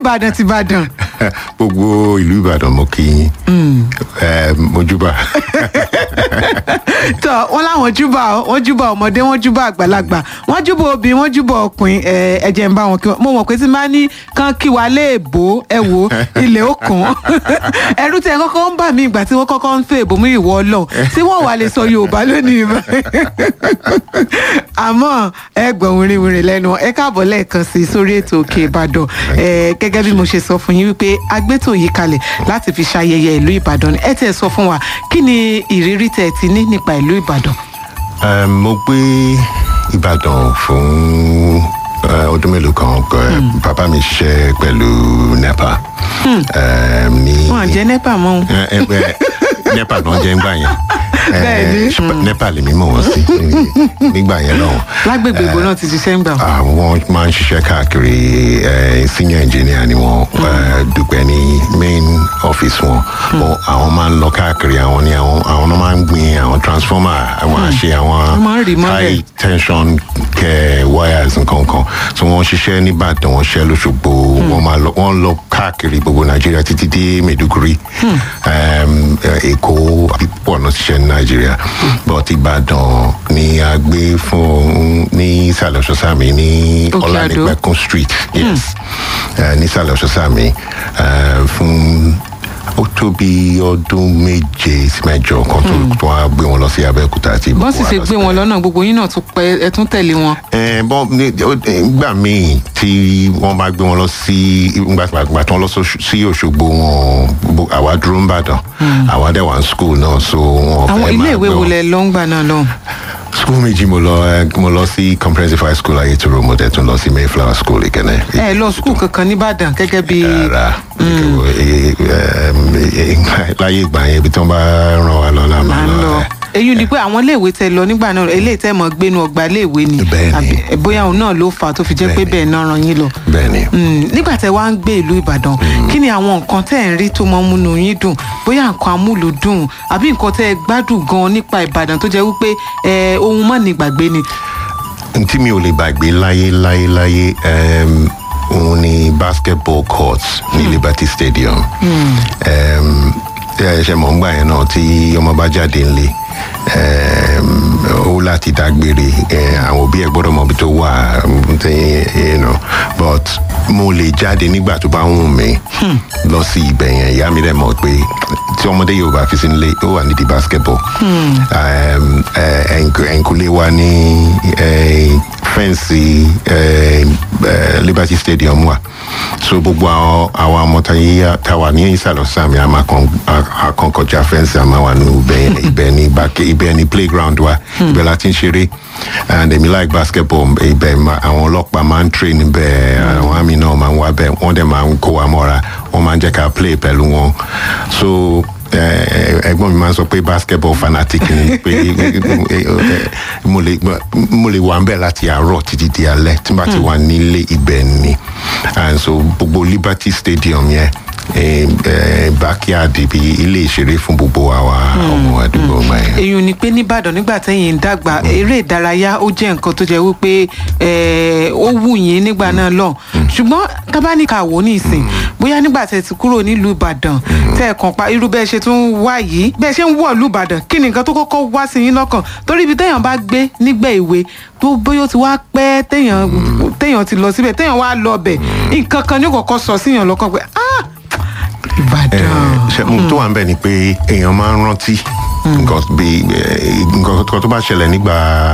ìbàdàn ti ìbàdàn. gbogbo ìlú ìbàdàn mo kí yín Eh, mojúbà tọ wọn láwọn júbà ọ, wọn júbà ọmọdé wọn júbà àgbàlagbà wọn júbà obìnrin wọn júbà ọkùnrin ẹ ẹ jẹ́ ń bá wọn kí wọn mo mọ̀ pé tí n bá ní kán kí wa léèbó ẹ wò ilé òkun ẹrú tẹ kọ́kọ́ ń bà mí ìgbà tí wọ́n kọ́kọ́ ń fẹ́ èbó mú ìwọ Ọlọ́run tí wọ́n wà lè sọ Yorùbá lónìí báyìí àmọ́ ẹ gbọ̀n wìrìwìrì lẹ́nu ẹ káàbọ̀ lẹ́ẹ̀kan sí sórí ètò Òkè Ìbàdàn ẹ gẹ́gẹ́ bí mo ṣe sọ fún yín wípé agbétò yìí kalẹ̀ láti fi ṣayẹyẹ ìlú Ìbàdàn ẹ tẹ̀ sọ fún wa kí ni ìrírí tẹ̀ ti ní nípa ìlú Ìbàdàn. Eh, mo gbé ìbàdàn fún eh, ọdún mélòó kan Eh, bàbá mi ṣiṣẹ́ pẹ̀lú nepa Eh, ní wọn jẹ nepa mọ ohun Eh, eh, eh, nepa náà jẹ́ ńgbà yẹn Eh, Bẹ́ẹ̀ni. ṣùgbọ́n nepa lèmi mọ̀ wọ́n sí ní- nígbà yẹn lọ́hùn lágbègbè ìbò náà ti ṣiṣẹ́ ń gbà wọn. àwọn máa ń ṣiṣẹ́ káàkiri eh, senior engineer ni wọ́n eh, dúpẹ́ ní main office wọn But àwọn máa ń lọ káàkiri àwọn ni àwọn àwọn náà máa ń gbin àwọn transformer àwọn àṣe àwọn Wọ́n máa ń rì mọ́lẹ̀. high tension kẹ wires nǹkan kan tí wọ́n ṣiṣẹ́ nìbàdàn wọ́n ṣiṣẹ́ lóṣogbo wọ́n máa lọ wọ́n lọ káàkiri gbogbo nàìjíríà títí dé Maiduguri Em, eh, èkó púpọ̀ náà ṣiṣẹ́ ní nàìjíríà but ìbàdàn ni a gbé fún ní ìsàlẹ̀ ọ̀ṣọ́sàmì ní Òkè Àdó. ọ̀lànípẹ̀kún street yes Eh, ní ìsàlẹ̀ ọ̀ṣọ́sàmì eh, fún ó tó bí ọdún méje sí mẹ́jọ kan tó tó wá gbé wọn lọ sí abẹ́òkúta àti bọ́n sì wá ṣe lọ gbé sí- wọn lọ́nà gbogbo yín náà tún pẹ́ ẹ tún tẹ̀lé wọn. ẹ bọ́n ní ó- nígbà míì tí wọ́n bá gbé wọn lọ sí gbàgbà tí wọ́n lọ sóṣù- sí òṣogbo wọn bo- àwa dúró ń bàdàn àwa dẹ̀ wà ní school náà so wọn àwọn fẹ́ ilé máa ìwé gbé wo wọn. lẹ lọ ń gbà náà lọ. school méjì mo lọ ẹ, mo lọ sí comprehensive high school ayétoro mo dẹ̀ tún lọ sí mayflower school ìkẹ́nẹ́. ẹ lọ skul kankan nìbàdàn gẹ́gẹ́ bí. rárá ẹ, ẹ, ẹ, láyé ìgbà yẹn ibi tí wọ́n bá ràn wá lọ la là máa ń lọ lọ. ẹ. èyí ni pé àwọn iléèwé tẹ lọ nígbà náà eléyìí tẹ mọ gbénu ọgbà iléèwé ni Bẹ́ẹ̀ni. Àbí- ẹ, bóyá òun náà ló fà á tó fi jẹ́ pé Bẹ́ẹ̀ni. bẹ́ẹ̀ náà ràn yín lọ. bẹ́ẹ̀ni. Mm, nígbà tẹ wá ń gbé ìlú Ìbàdàn kí ni àwọn nǹkan tẹ ń rí tó mọ múnú yín dùn bóyá nǹkan amúlùdùn àbí nǹkan tẹ gbádùn gan nípa Ìbàdàn tó jẹ́ wípé ẹ ohun mọ ní gbàgbé ni. tí mi ò lè gbàgbé láyé láyé láyé um, òun ni basketball courts ní Liberty Stadium um, ẹ ṣe mọ̀ ńgbà yẹn náà tí ọmọ bá jáde ńlé um, ó láti dágbére eh, àwọn òbí ẹ̀ gbọ́dọ̀ mọ̀ bí tó wà um, tí, you know, but mo lè jáde nígbà tó bá wù mí lọ sí ibẹ̀ yẹn ìyá mi dẹ̀ mọ̀ pé tí ọmọdé yóò bá fi sí nílé ó wà nídìí basketball um, eh, ẹ̀yìnkù- ẹ̀yìnkùlé wa ní eh, fẹ́ǹsì eh, eh, Liberty Stadium wà so gbogbo àwọn àwọn ọmọ tá a wà ní ìsàlọ̀ sàmì àkànkọjá fẹ́ǹsì àmà wà ní ibẹ̀ ibẹ̀ ní bàkẹ́ ibẹ̀ ní playground wa ibẹ̀ la ti ń ṣeré and èmi like basketball ibẹ̀ ma- àwọn ọlọ́pàá máa ń train níbẹ̀ àwọn àmì náà máa ń wá bẹ̀ wọ́n dẹ̀ máa ń kó wa mọ́ra wọ́n máa ń jẹ́ ká play pẹ̀lú wọn so eh, ẹ̀gbọ́n mi máa ń sọ pé basketball fanatic ni pé mo lè mo lè wà ń bẹ̀ láti àárọ̀ títí di alẹ́ tí n bá ti wà nílé ibẹ̀ ni and so gbogbo Liberty Stadium yẹn eh, eh, backyard ibi ilé ìṣeré fún gbogbo àwa ọmọ àdúgbò ọgbà yẹn. èyí ni pé nìbàdàn nígbà tẹ́yìn ń dàgbà eré ìdárayá ó jẹ́ nǹkan tó jẹ́ wípé eh, ó wù yín nígbà náà lọ ṣùgbọ́n kábáníkà wò ní ìsìn bóyá nígbà tẹ́ ti kúrò nílùú ìbàdàn tẹ́ ẹ̀ kàn pa irú bẹ́ẹ̀ ṣe tún wá yìí bẹ́ẹ̀ ṣe ń wọ̀ ìlú ìbàdàn kí ni nǹkan tó kọ́kọ́ wá sí yín lọ́kàn torí ibi téèyàn bá gbé nígbà ìwé tó bóyá ó ti wá pẹ́ téèyàn téèyàn ti lọ síbẹ̀ téèyàn wá lọ bẹ̀ nǹkan kan ní ó kọ́kọ́ sọ síyàn lọ́kàn pé ah ìbàdàn. ṣe mo tó wà ń bẹ̀ ni pé èèyàn máa ń rántí nǹkan bí eh, nǹkan kan tó bá ṣẹlẹ̀ nígbà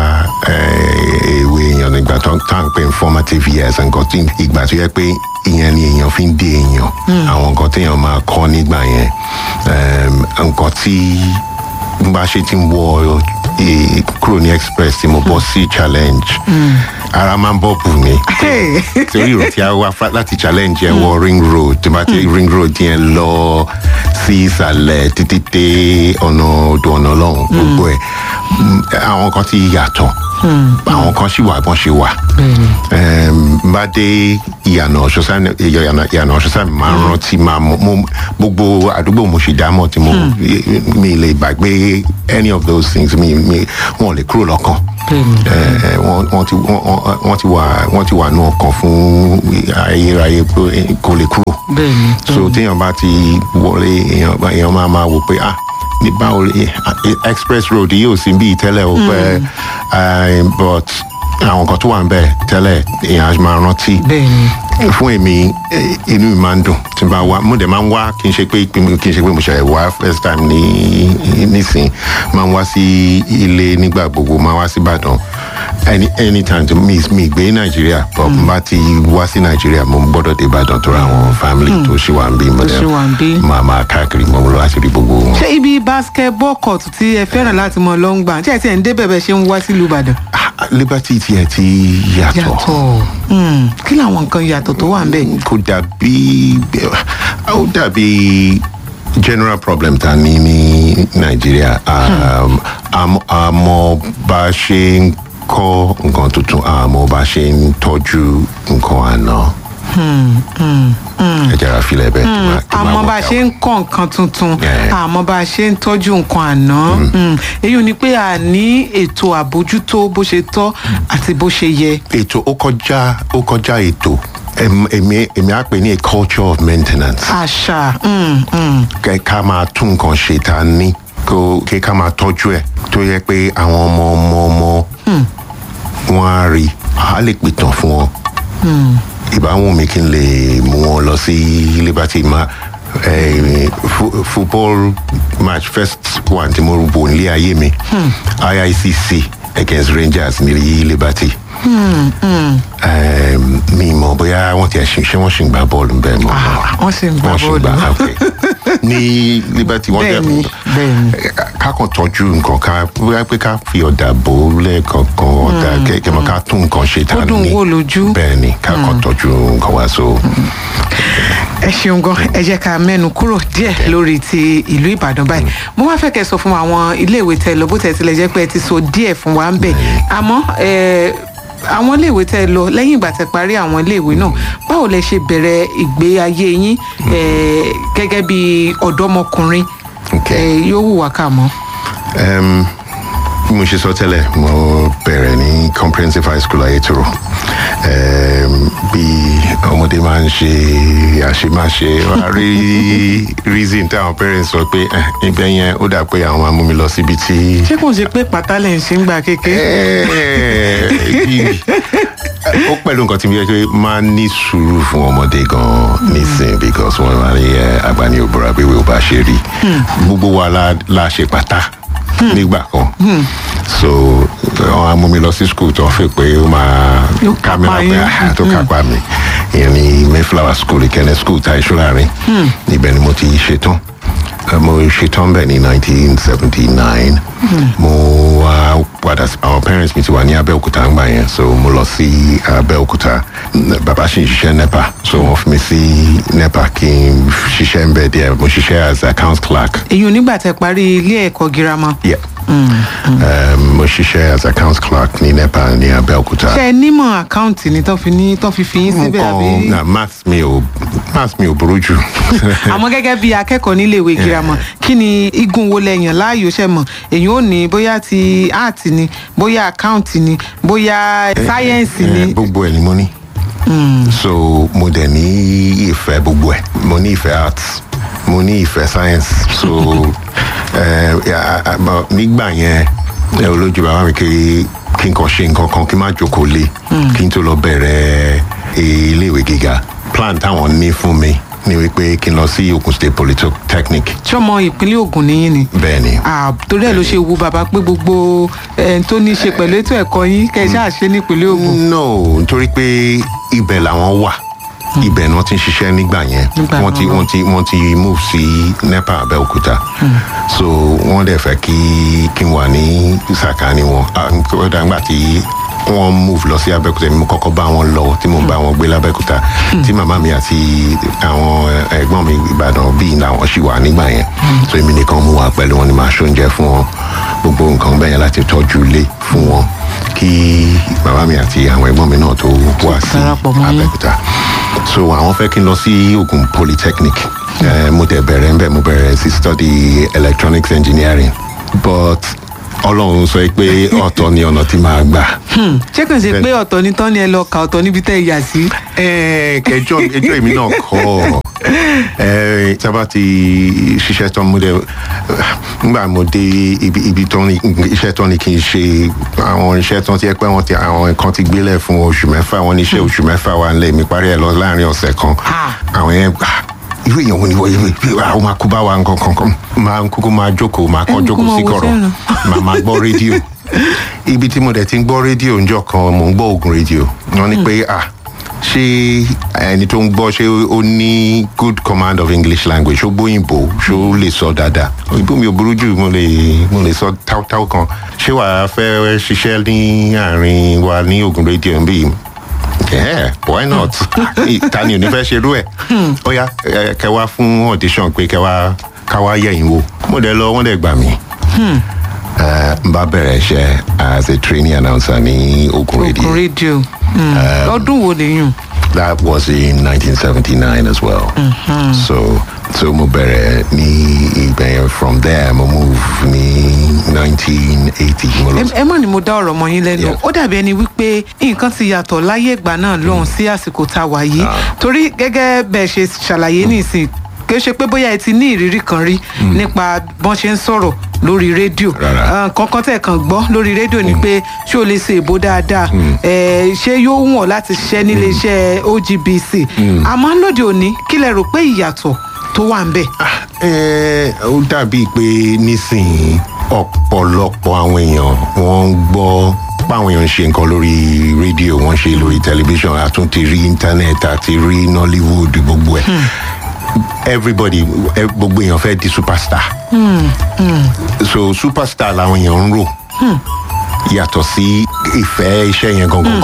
eh, èwe èèyàn nígbà tó tá à ń pè ní formative years nǹkan tí ìgbà tó yẹ pé ìyẹn ni èèyàn fi ń dé èèyàn àwọn nǹkan téèyàn máa kọ́ nígbà yẹn Em, nǹkan tí n bá ṣe ti ń wọ eh, kúrò ní express tí mo bọ́ sí challenge ara máa ń bọ̀ bù mí Hey. torí ìrò tí a wá fa- láti challenge yẹn wọ ring road tí bá ti ring road yẹn lọ sí ìsàlẹ̀ títí dé ọ̀nà odò ọ̀nà ọlọ́run gbogbo ẹ̀ mm, àwọn kan ti yàtọ̀ àwọn kan sì wà bọ́n ṣe wà Em, bá dé ìyànà ọ̀ṣọ́sán ìyànà ìyànà ọ̀ṣọ́sán máa ń rántí máa mọ mo- gbogbo àdúgbò mo ṣe dámọ̀ tí mo mi lè gbàgbé any of those things mi mi wọn ò lè kúrò lọ́kàn Eh, wọ́n wọ́n ti wọ́n- wọ́n wọ́n ti wà wọ́n ti wà nù ọkàn fún ayérayé pé kò lè kúrò bẹ́ẹ̀ni so téèyàn bá ti wọlé èèyàn bá- èèyàn máa máa wò pé ah ní báwo eh, ah, express road yóò sí bí tẹ́lẹ̀ o pé eh, but àwọn kan tó wà ń bẹ̀ tẹ́lẹ̀ èèyàn á máa rántí bẹ́ẹ̀ni fún èmi eh, inú mi máa ń dùn tí n bá wá mo dẹ̀ máa ń wá kí n ṣe pé kí n ṣe pé mo ṣe wá first time ní nísìn máa ń wá sí ilé nígbà gbogbo máa wá sí ìbàdàn any anytime tí mi mi gbé nàìjíríà but n bá ti wá sí nàìjíríà mo gbọ́dọ̀ dé ìbàdàn tó ra àwọn family tó ṣì wà ń bí mo Tó ṣì wà ń bí. máa máa káàkiri mo lọ láti rí gbogbo wọn. ṣé ibi basketball court tí ẹ fẹ́ràn láti mọ lọ ń gbà tí ẹ ti ẹ̀ ń dé bẹ̀bẹ̀ ṣe ń wá sílùú ìbàdàn. Ah, liberty tiẹ̀ ti yàtọ̀. yàtọ̀ Hmm, kí làwọn nǹkan yàtọ̀ tó wà ń bẹ̀. kò dàbí ó dàbí general problem ta ní ní nàìjíríà Um, àmọ́ àmọ́ bá a ṣe ń kọ́ nǹkan tuntun àmọ́ bá a ṣe ń tọ́jú nǹkan àná. ẹ jẹ́ra filẹ̀ bẹ́ẹ̀ kí máa- kí máa àmọ́ bá a work ṣe out. ń kọ́ nǹkan tuntun Yeah. àmọ́ bá a ṣe ń tọ́jú nǹkan àná Hmm, èyí ò ní pé a ní ètò àbójútó bó ṣe tọ́ àti bó ṣe yẹ. ètò ó kọjá ó kọjá ètò Em- èmi èmi á pè ní a culture of maintenance. àṣà hmm, hmm, kẹ ká máa tún nǹkan ṣe tá a ní kó kí ká máa tọ́jú ẹ̀ tó yẹ pé àwọn ọmọ ọmọ ọmọ wọn á rí a lè pìtàn fún wọn. ìbáwọn mi kí n lè mú wọn lọ sí liberty ma eh, fu- football match first one tí mo wò nílé ayé mi iicc against rangers ní liberty. Um, mi mọ̀ bóyá wọ́n ti ẹ̀ ṣe ṣé wọ́n ṣì ń gbá bọ́ọ̀lù bẹ́ẹ̀ mọ́ Ah, wọ́n sì ń gbá wọ́n ṣì ń bọ́ọ̀lù. gbá ok ní liberty wọ́n Bẹ́ẹ̀ni, bẹ́ẹ̀ni. ká kàn tọ́jú nǹkan ká bóyá pé ká fi ọ̀dà bò ó lẹ́ẹ̀kọ̀ọ̀kan ọ̀dà kẹ̀kẹ́ mọ́ ká tún nǹkan ṣe tá Kó a dùn ní wò lójú. bẹ́ẹ̀ ni ká kàn tọ́jú nǹkan wá so. ẹ ṣeun gan ẹ jẹ́ ká mẹ́nu kúrò díẹ̀ lórí ti ìlú ìbàdàn báyìí mo wá fẹ́ kẹ́ sọ fún àwọn iléèwé tẹ lọ bó tẹ̀ tilẹ̀ jẹ́ pé ẹ ti sọ díẹ̀ fún wa ń bẹ̀ àmọ́ ẹ, àwọn iléèwé tẹ lọ lẹ́yìn ìgbà tẹ parí àwọn iléèwé náà báwo lẹ ṣe bẹ̀rẹ̀ ìgbé ayé yín ẹ, gẹ́gẹ́ bí ọ̀dọ́mọkùnrin Ok. ẹ, yóò wù wá kà mọ́. Um, bí mo ṣe sọ tẹ́lẹ̀ mo bẹ̀rẹ̀ ní comprehensive high school ayétoro um, bí ọmọdé máa ń ṣe àṣemáṣe wá rí reason táwọn parents sọ pé "Eh, ibẹ̀ yẹn ó dà pé àwọn máa mú mi lọ síbi tí ṣé kò ṣe pé pátá lẹ̀ ń ṣe ń gbà kékeré. ó pẹ̀lú nǹkan tí mo yẹ pé máa ń ní sùúrù fún ọmọdé gan-an nísìn because wọ́n máa ní ẹ, àgbà ní òbúra bí wíwò bá ṣe rí gbogbo wa la la ṣe pátá nígbà kan so wọn á mú mi lọ sí school tó ń fi pé ó máa Yóò ká mi kápá lápẹ́ yín. àhà tó kápá mi ìyẹn ní mayflower school ìkẹ́ni school ta ìṣúláàrin ibẹ̀ ni mo ti ṣetán Eh, mo ṣetán bẹ́ẹ̀ ní nineteen seventy nine mo wá padà sí àwọn parents mi ti wà ní abẹ́òkúta ńgbà yẹn so mo lọ sí abẹ́òkúta N- bàbá sì ń ṣiṣẹ́ nepa so wọ́n fi mi sí nepa kí n ṣiṣẹ́ ń bẹ̀ díẹ̀ mo ṣiṣẹ́ as account clerk èyí ò nígbà tẹ parí ilé ẹ̀kọ́ girama. yeah. Um, mo ṣiṣẹ́ as account clerk ní nepa ní abẹ́òkúta. ṣe ẹ nímọ̀ àkáǹtì ni tán fi ní tán fi fi yín síbẹ̀ àbí. nǹkan na maths mi ò maths mi ò burú jù. àmọ́ gẹ́gẹ́ bí akẹ́kọ̀ọ́ níléèwé girama kí ni igun wo lẹ́yìn láàyò ṣe mọ̀ èyí ò ní bóyá ti art ni bóyá account ni bóyá sáyẹ́ǹsì ni. Eh, gbogbo ẹ̀ ni mo ní. so mo dẹ̀ ní ìfẹ́ gbogbo ẹ̀ mo ní ìfẹ́ arts mo ní ìfẹ́ science so eh, ya- a- a- nígbà yẹn ẹ olójú bàbá mi kí kí n kàn ṣe nǹkan kan kí n má jókòó lé kí n tó lọ bẹ̀rẹ̀ iléèwé gíga plan táwọn ní fún mi ni wípé kí n lọ sí Ogun State Polytechnic sọmọ ìpínlẹ̀ Ògùn nìyí ni. bẹ́ẹ̀ ni Ah, torí ẹ̀ ló ṣe wu bàbá pé gbogbo ẹ̀ tó ní í ṣe pẹ̀lú ètò ẹ̀kọ́ yín kẹ́ ẹ ṣáà ṣe nípínlẹ̀ Ògùn. no nítorí pé ibẹ̀ làwọn wà ibẹ̀ ni wọ́n ti ń ṣiṣẹ́ nígbà yẹn Nígbà wọ́n ti náà. wọ́n ti wọ́n ti move sí nepa abẹ́òkúta so wọ́n dẹ̀ fẹ́ kí kí n wà ní sàkání wọn Ah, kódà nígbà tí wọ́n move lọ sí abẹ́òkúta ni mo kọ́kọ́ bá wọn lọ tí mo bá wọn gbé lábẹ́òkúta tí màmá mi àti àwọn ẹ̀gbọ́n mi ìbàdàn bíi làwọn ṣì wà nígbà yẹn so èmi nìkan mú wa pẹ̀lú wọn ni màá ṣóúnjẹ fún wọn gbogbo nǹkan bẹ́ẹ̀ láti tọ́jú ilé fún wọn kí bàbá mi àti àwọn ẹ̀gbọ́n mi náà tó wá sí darapọ̀ mọ́ yín. abẹ́òkúta so àwọn fẹ́ kí n lọ sí ogun polytechnic Eh, mo tẹ̀ bẹ̀rẹ̀ ń bẹ̀ mo bẹ̀rẹ̀ sí study electronics engineering but ọlọ́run sọ pé ọ̀tọ̀ ni ọ̀nà tí màá gbà. Hmm, ṣé kàn ṣe pé ọ̀tọ̀ ní tán ni ẹ lọ kà ọ̀tọ̀ níbi tẹ́ ẹ yà sí. Ẹ, kẹjọ ẹjọ èmi náà kọ ẹ tí a bá ti ṣiṣẹ́ tán mo dé nígbà mo dé ibi ibi tó ní iṣẹ́ tán ni kì í ṣe àwọn iṣẹ́ tán ti ẹ pé wọ́n ti àwọn nǹkan ti gbélẹ̀ fún oṣù mẹ́fà wọ́n ní iṣẹ́ oṣù mẹ́fà wà nílẹ̀ mi parí ẹ̀ lọ láàrin ọ̀sẹ̀ kan Ah. àwọn yẹn ah, irú èèyàn wo ni wọ́n yẹ àwọn máa kú bá wa nǹkan kankan máa ń kúkú máa jókòó máa kọ́ Ẹ ń kú jókòó máa sí wo kọ̀rọ̀ fẹ́ràn. máa máa gbọ́ rédíò ibi tí mo dẹ̀ ti ń gbọ́ rédíò ńjọ́ kan mò ń gbọ́ ogun rédíò wọ́n ní pé ah ṣé ẹni tó ń gbọ́ ṣé ó ní good command of english language ṣó gbóyìnbó ṣó lè sọ dáadáa òyìnbó mi ò burú jù mo lè mo lè sọ táwtáw kan ṣé wàá fẹ́ ṣiṣẹ́ ní àárín wa ní ogun rédíò ń bí yeah why not ta ni ò ní fẹ́ ṣerú ẹ̀ ó yá ẹ, kẹ wá fún audition pé kẹ wá ká wá yẹ̀yìn wò mo dẹ̀ lọ wọ́n dẹ̀ gbà mí Eh, n bá bẹ̀rẹ̀ iṣẹ́ as a trainee announcer ní ogun radio Ogun rédíò Hmm, ọdún wo lèyùn. that was in 1979 as well. So so mo bẹ̀rẹ̀ ní ibẹ̀ yẹn from there mo move ní 1980 mo lọ ẹ ẹ mọ̀ ni mo dá ọ̀rọ̀ mọ́ yín lẹ́nu Yeah. ó dàbí ẹni wípé nǹkan ti yàtọ̀ láyé ìgbà náà lọ́hùn sí àsìkò tá a wà yìí torí gẹ́gẹ́ bẹ́ẹ̀ ṣe ṣàlàyé nísìn kì í ṣe pé bóyá ẹ ti ní ìrírí kan rí nípa bọ́n ṣe ń sọ̀rọ̀ lórí rédíò Rárá. Ah, kankan tẹ̀ kàn gbọ́ lórí rédíò ni pé ṣé o lè ṣe èbó dáadáa Eh, ṣé yóò wù ọ́ láti ṣiṣẹ́ nílé iṣẹ́ OGBC àmọ́ lóde òní kí lẹ rò pé ìyàtọ̀ tó wà ń bẹ̀. Eh, ó dàbí pé nísìnyí ọ̀pọ̀lọpọ̀ àwọn èèyàn wọ́n ń gbọ́ páwọn èèyàn ń ṣe nǹkan lórí rédíò wọ́n ṣe lórí tẹlifíṣàn àtúntì rí íńtánẹ́ẹ̀tì àti rí nollywood gbogbo ẹ̀ everybody eh, gbogbo èèyàn fẹ́ di superstar so superstar làwọn èèyàn ń rò yàtọ̀ sí ìfẹ́ iṣẹ́ yẹn gangan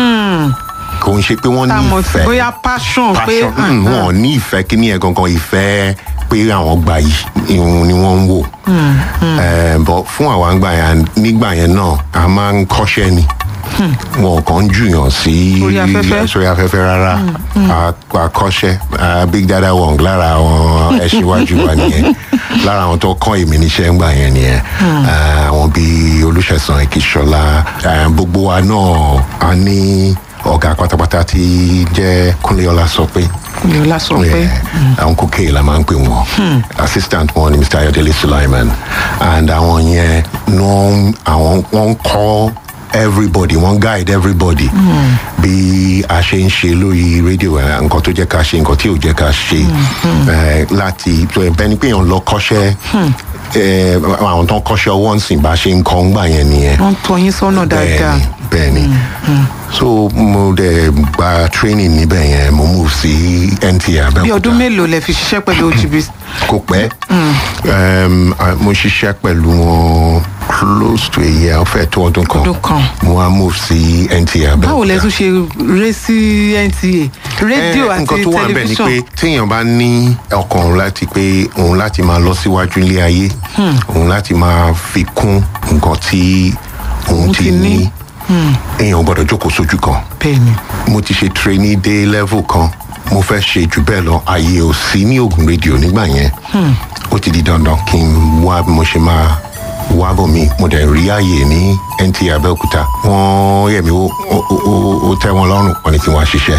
kò ń ṣe pé wọ́n tá a ní mọ̀ sí ìfẹ́ bóyá passion pé passion mm, wọn ò ní ìfẹ́ kíní ẹ̀ gangan ìfẹ́ pé àwọn gbà yìí ìhun ni wọ́n ń wò Eh, but fún àwa ń gbà yẹn nígbà yẹn náà a máa ń kọ́ṣẹ́ ni wọn kàn ń jùyàn sí Orí afẹ́fẹ́. sórí afẹ́fẹ́ rárá A- a kọ́ṣẹ́ a big dada wong lára àwọn ẹṣinwájú wa nìyẹn lára àwọn tó kọ́ èmi níṣẹ́ ń gbà yẹn nìyẹn Eh, àwọn bíi olùṣẹ̀sán ìkíṣọlá eh, gbogbo wa náà a ní ọ̀gá pátápátá tí jẹ́ kúnlé ọlá sọ pé mi ò lásọ pé Yeah, àwọn kókè la máa ń pè wọn assistant wọn ni mr ayodele sulaiman and àwọn yẹn wọn àwọn wọn kọ everybody wọn guide everybody bí a ṣe ń ṣe lórí rédíò ẹ, nǹkan tó jẹ́ ká ṣe nǹkan tí ò jẹ́ ká ṣe ẹ, láti tó ẹ bẹ́ẹ̀ ni pé èèyàn lọ kọ́ṣẹ́ ẹ, àwọn tó ń kọ́ṣẹ́ ọwọ́ ń sìn bá ṣe ń kọ́ ń gbà yẹn nìyẹn wọ́n ń tọ́ yín sọ́nà dáadáa. bẹ́ẹ̀ni bẹ́ẹ̀ni so mo dẹ̀ gba training níbẹ̀ yẹn mo move sí nta bí abẹ́òkúta ọdún mélòó lẹ fi ṣiṣẹ́ pẹ̀lú OGBC. kò pẹ́ um, ah, mo ṣiṣẹ́ pẹ̀lú wọn close to a year ó fẹ́ tó ọdún kan Ọdún kan. mo wá move sí nta abẹ́òkúta báwo lẹ tún ṣe ré sí NTA rédíò Eh, àti nǹkan tó wà níbẹ̀ ni pé tẹlifíṣàn téèyàn bá ní ọkàn láti pé òun láti máa lọ síwájú ilé ayé òun láti máa fi kún nǹkan tí òun Òun ti ti ní. ní èèyàn ò gbọ́dọ̀ jókòó sójú kan bẹ́ẹ̀ ni mo ti ṣe trainee dé level kan mo fẹ́ ṣe jù bẹ́ẹ̀ lọ ààyè ò sí ní ogun rédíò nígbà yẹn ó ti di dandan kí n wá bí mo ṣe máa wá bò mí mo dẹ̀ rí ààyè ní nta abẹ́òkúta wọ́n yẹ̀ mí ó ó- ó- ó tẹ́ wọn lọ́rùn wọ́n ní kí wọ́n á ṣiṣẹ́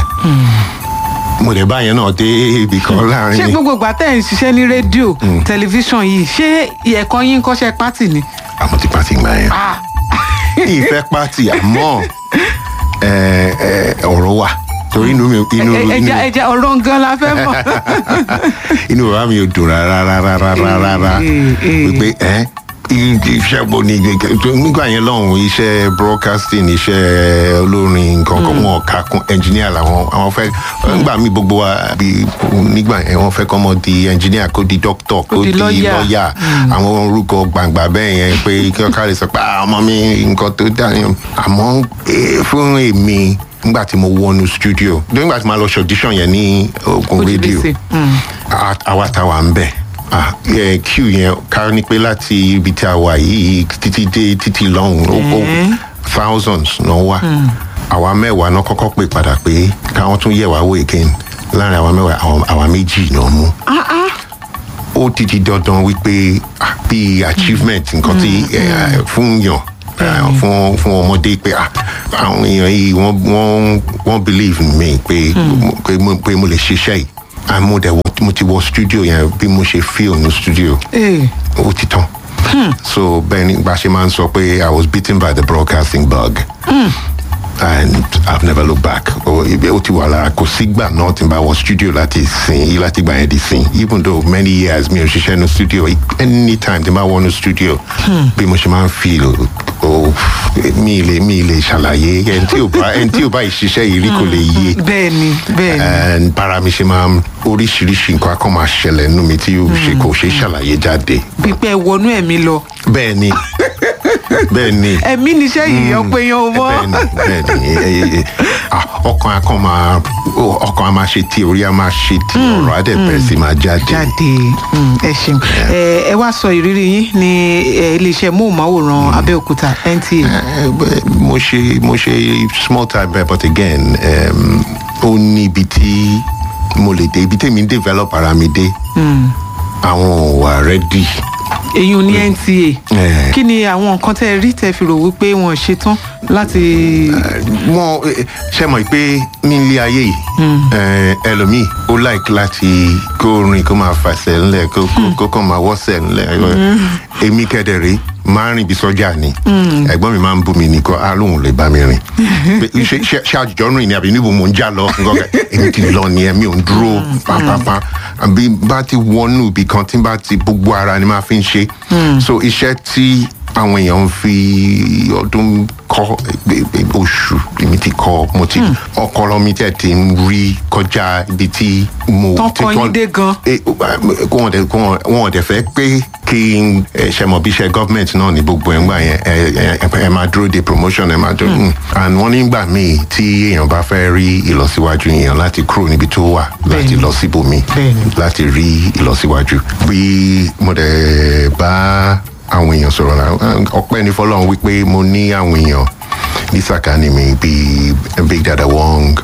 mo dẹ̀ báyẹn náà dé ibì kan ṣé láàrin gbogbo ìgbà tẹ̀ ń ṣiṣẹ́ ní rédíò tẹlifíṣàn yìí ṣé ẹ̀kọ́ yín ń kọ́ṣẹ́ pátì ni. àmọ́ ti pàtì gbà yẹn Ah, ìfẹ́ pàtì àmọ́ ẹ, ẹ, ọ̀rọ̀ wà torí inú mi inú ẹ- ẹ- inú ẹja ẹja ọ̀rọ̀ gan la fẹ́ mọ̀. inú bàbá mi ò dùn rárá rárá rárá rárá Eh, eh. wípé ẹ iṣẹ́ bo ni nígbà yẹn lọ́hùn iṣẹ́ broadcasting iṣẹ́ olórin nǹkan kan wọn kà kún engineer làwọn àwọn fẹ́ nígbà míì gbogbo wa bí nígbà yẹn wọ́n fẹ́ kọ́ mọ́ di engineer kó di doctor kó di di lawyer. lawyer àwọn orúkọ gbàngbà bẹ́ẹ̀ yẹn pé kí wọ́n kárí sọ pé "Ah, ọmọ mi nǹkan tó dá yẹn àmọ́ eh, fún èmi nígbà tí mo wọnú studio nígbà tí mo lọ ṣe audition yẹn ní ogun OGBC, rédíò mm. a- àwa táwa ń bẹ̀ ah eh, queue yẹn ká ní pé láti ibi tí a wà yìí títí dé títí lọ́hùn ó ó thousands náà wà àwa mẹ́wàá náà kọ́kọ́ pè padà pé káwọn tún yẹ̀ wá wò again láàrin àwa mẹ́wàá àwọn- àwa méjì náà mú ó ti di dandan wípé ah, bí achievement nǹkan tí eh, fún yàn eh, fún fún ọmọdé pé ah, àwọn èèyàn yìí wọ́n wọ́n wọ́n believe in me pé pé mo pé mo lè ṣiṣẹ́ yìí and mo dẹ̀ wọ- mo ti wọ studio yẹn bí mo ṣe feel ní studio Ee, ó ti tán so bẹ́ẹ̀ ni bá ṣe máa ń sọ pé i was beaten by the broadcasting bug and i've never looked back ó ibi- ó ti wà lára kò sígbà náà tí n bá wọ studio láti sìn láti gbà yẹn di sìn even though many years mi ò ṣiṣẹ́ ní studio anytime tí n bá wọ ní studio bí mo ṣe máa ń feel ó mi lè mi lè ṣàlàyé ẹni tí ò bá ẹni tí ò bá ìṣiṣẹ́ yìí rí kò lè yé bẹ́ẹ̀ ni bẹ́ẹ̀ ni and bára mi ṣe máa ń oríṣiríṣi nǹkan akọ́ máa ṣẹlẹ̀ nínú mi tí ó ṣe kò ṣe ṣàlàyé jáde pípẹ́ wọnú ẹ̀mí lọ bẹ́ẹ̀ ni bẹ́ẹ̀ ni ẹ̀mí níṣẹ́ yìí ọ̀pẹ yan o mọ́ bẹ́ẹ̀ ni bẹ́ẹ̀ ni ẹ, ẹ, ẹ, ah, ọkàn akọ́ máa ó- ọkàn a máa ṣe tí orí a máa ṣe tí ọ̀rọ̀ á dẹ̀ bẹ̀rẹ̀ sí máa jáde. jáde mm, ẹ ṣeun ẹ ẹ wá sọ ìrírí yín ní ẹ, iléeṣẹ́ móhùnmáwòrán abẹ́òkúta nta Eh, bẹ́- mo ṣe mo ṣe small time bẹ́ẹ̀ but again um, ó ní ibi tí mo lè dé ibi tèmi ń develop ara mi dé àwọn ò wà ready. èyí ò ní nta Eh. kí ni àwọn nǹkan tẹ́ ẹ rí tẹ́ fi rò wípé wọn ò ṣetán láti wọn eh, ṣe mọ̀ pé nílé ayé yìí eh, ẹlòmíì ó like láti kó rìn kó máa fàṣẹ ńlẹ̀ kó kó- kó kàn máa wọ́sẹ̀ ńlẹ̀ èmi kẹ́dẹ̀rẹ́ máa rìn bí sọ́jà ni ẹ̀gbọ́n mi máa ń bú mi ní kó alóhùn lè bá mi rìn Pé ṣe- ṣe ṣe àjùjọ rìn ni àbí níbo mò ń já lọ nǹkan kan. èmi ti lọ ni ẹ̀mí ò ń dúró pápápá àbí bá ti wọnú ibì kan tí bá ti gbogbo ara ni máa fi ń ṣe so iṣẹ́ tí àwọn èèyàn ń fi ọdún kọ e- e- oṣù èmi ti kọ mo ti ọkọlọ mi tẹ ti ń rí kọjá ibi tí mo Tán tí kọ yín dé gan. Eh, kó wọn dẹ kó wọn wọn dẹ fẹ pé kí n eh, ṣe mọ bí iṣẹ gọọmenti náà ní gbogbo ẹ ń gbà yẹn ẹ ẹ ẹ máa dúró de promotion ẹ máa dúró mm. and wọn nígbà míì tí èèyàn bá fẹ́ rí ìlọsíwájú èèyàn láti kúrò níbi tó wà láti Bẹ́ẹ̀ni. lọ síbòmí Bẹ́ẹ̀ni. láti rí ìlọsíwájú bí mo dẹ̀ bá àwọn èèyàn sọ̀rọ̀ náà ọpẹ́ ní fọlọ́run wípé mo ní àwọn èèyàn ní sàkání mi bíi big dada wong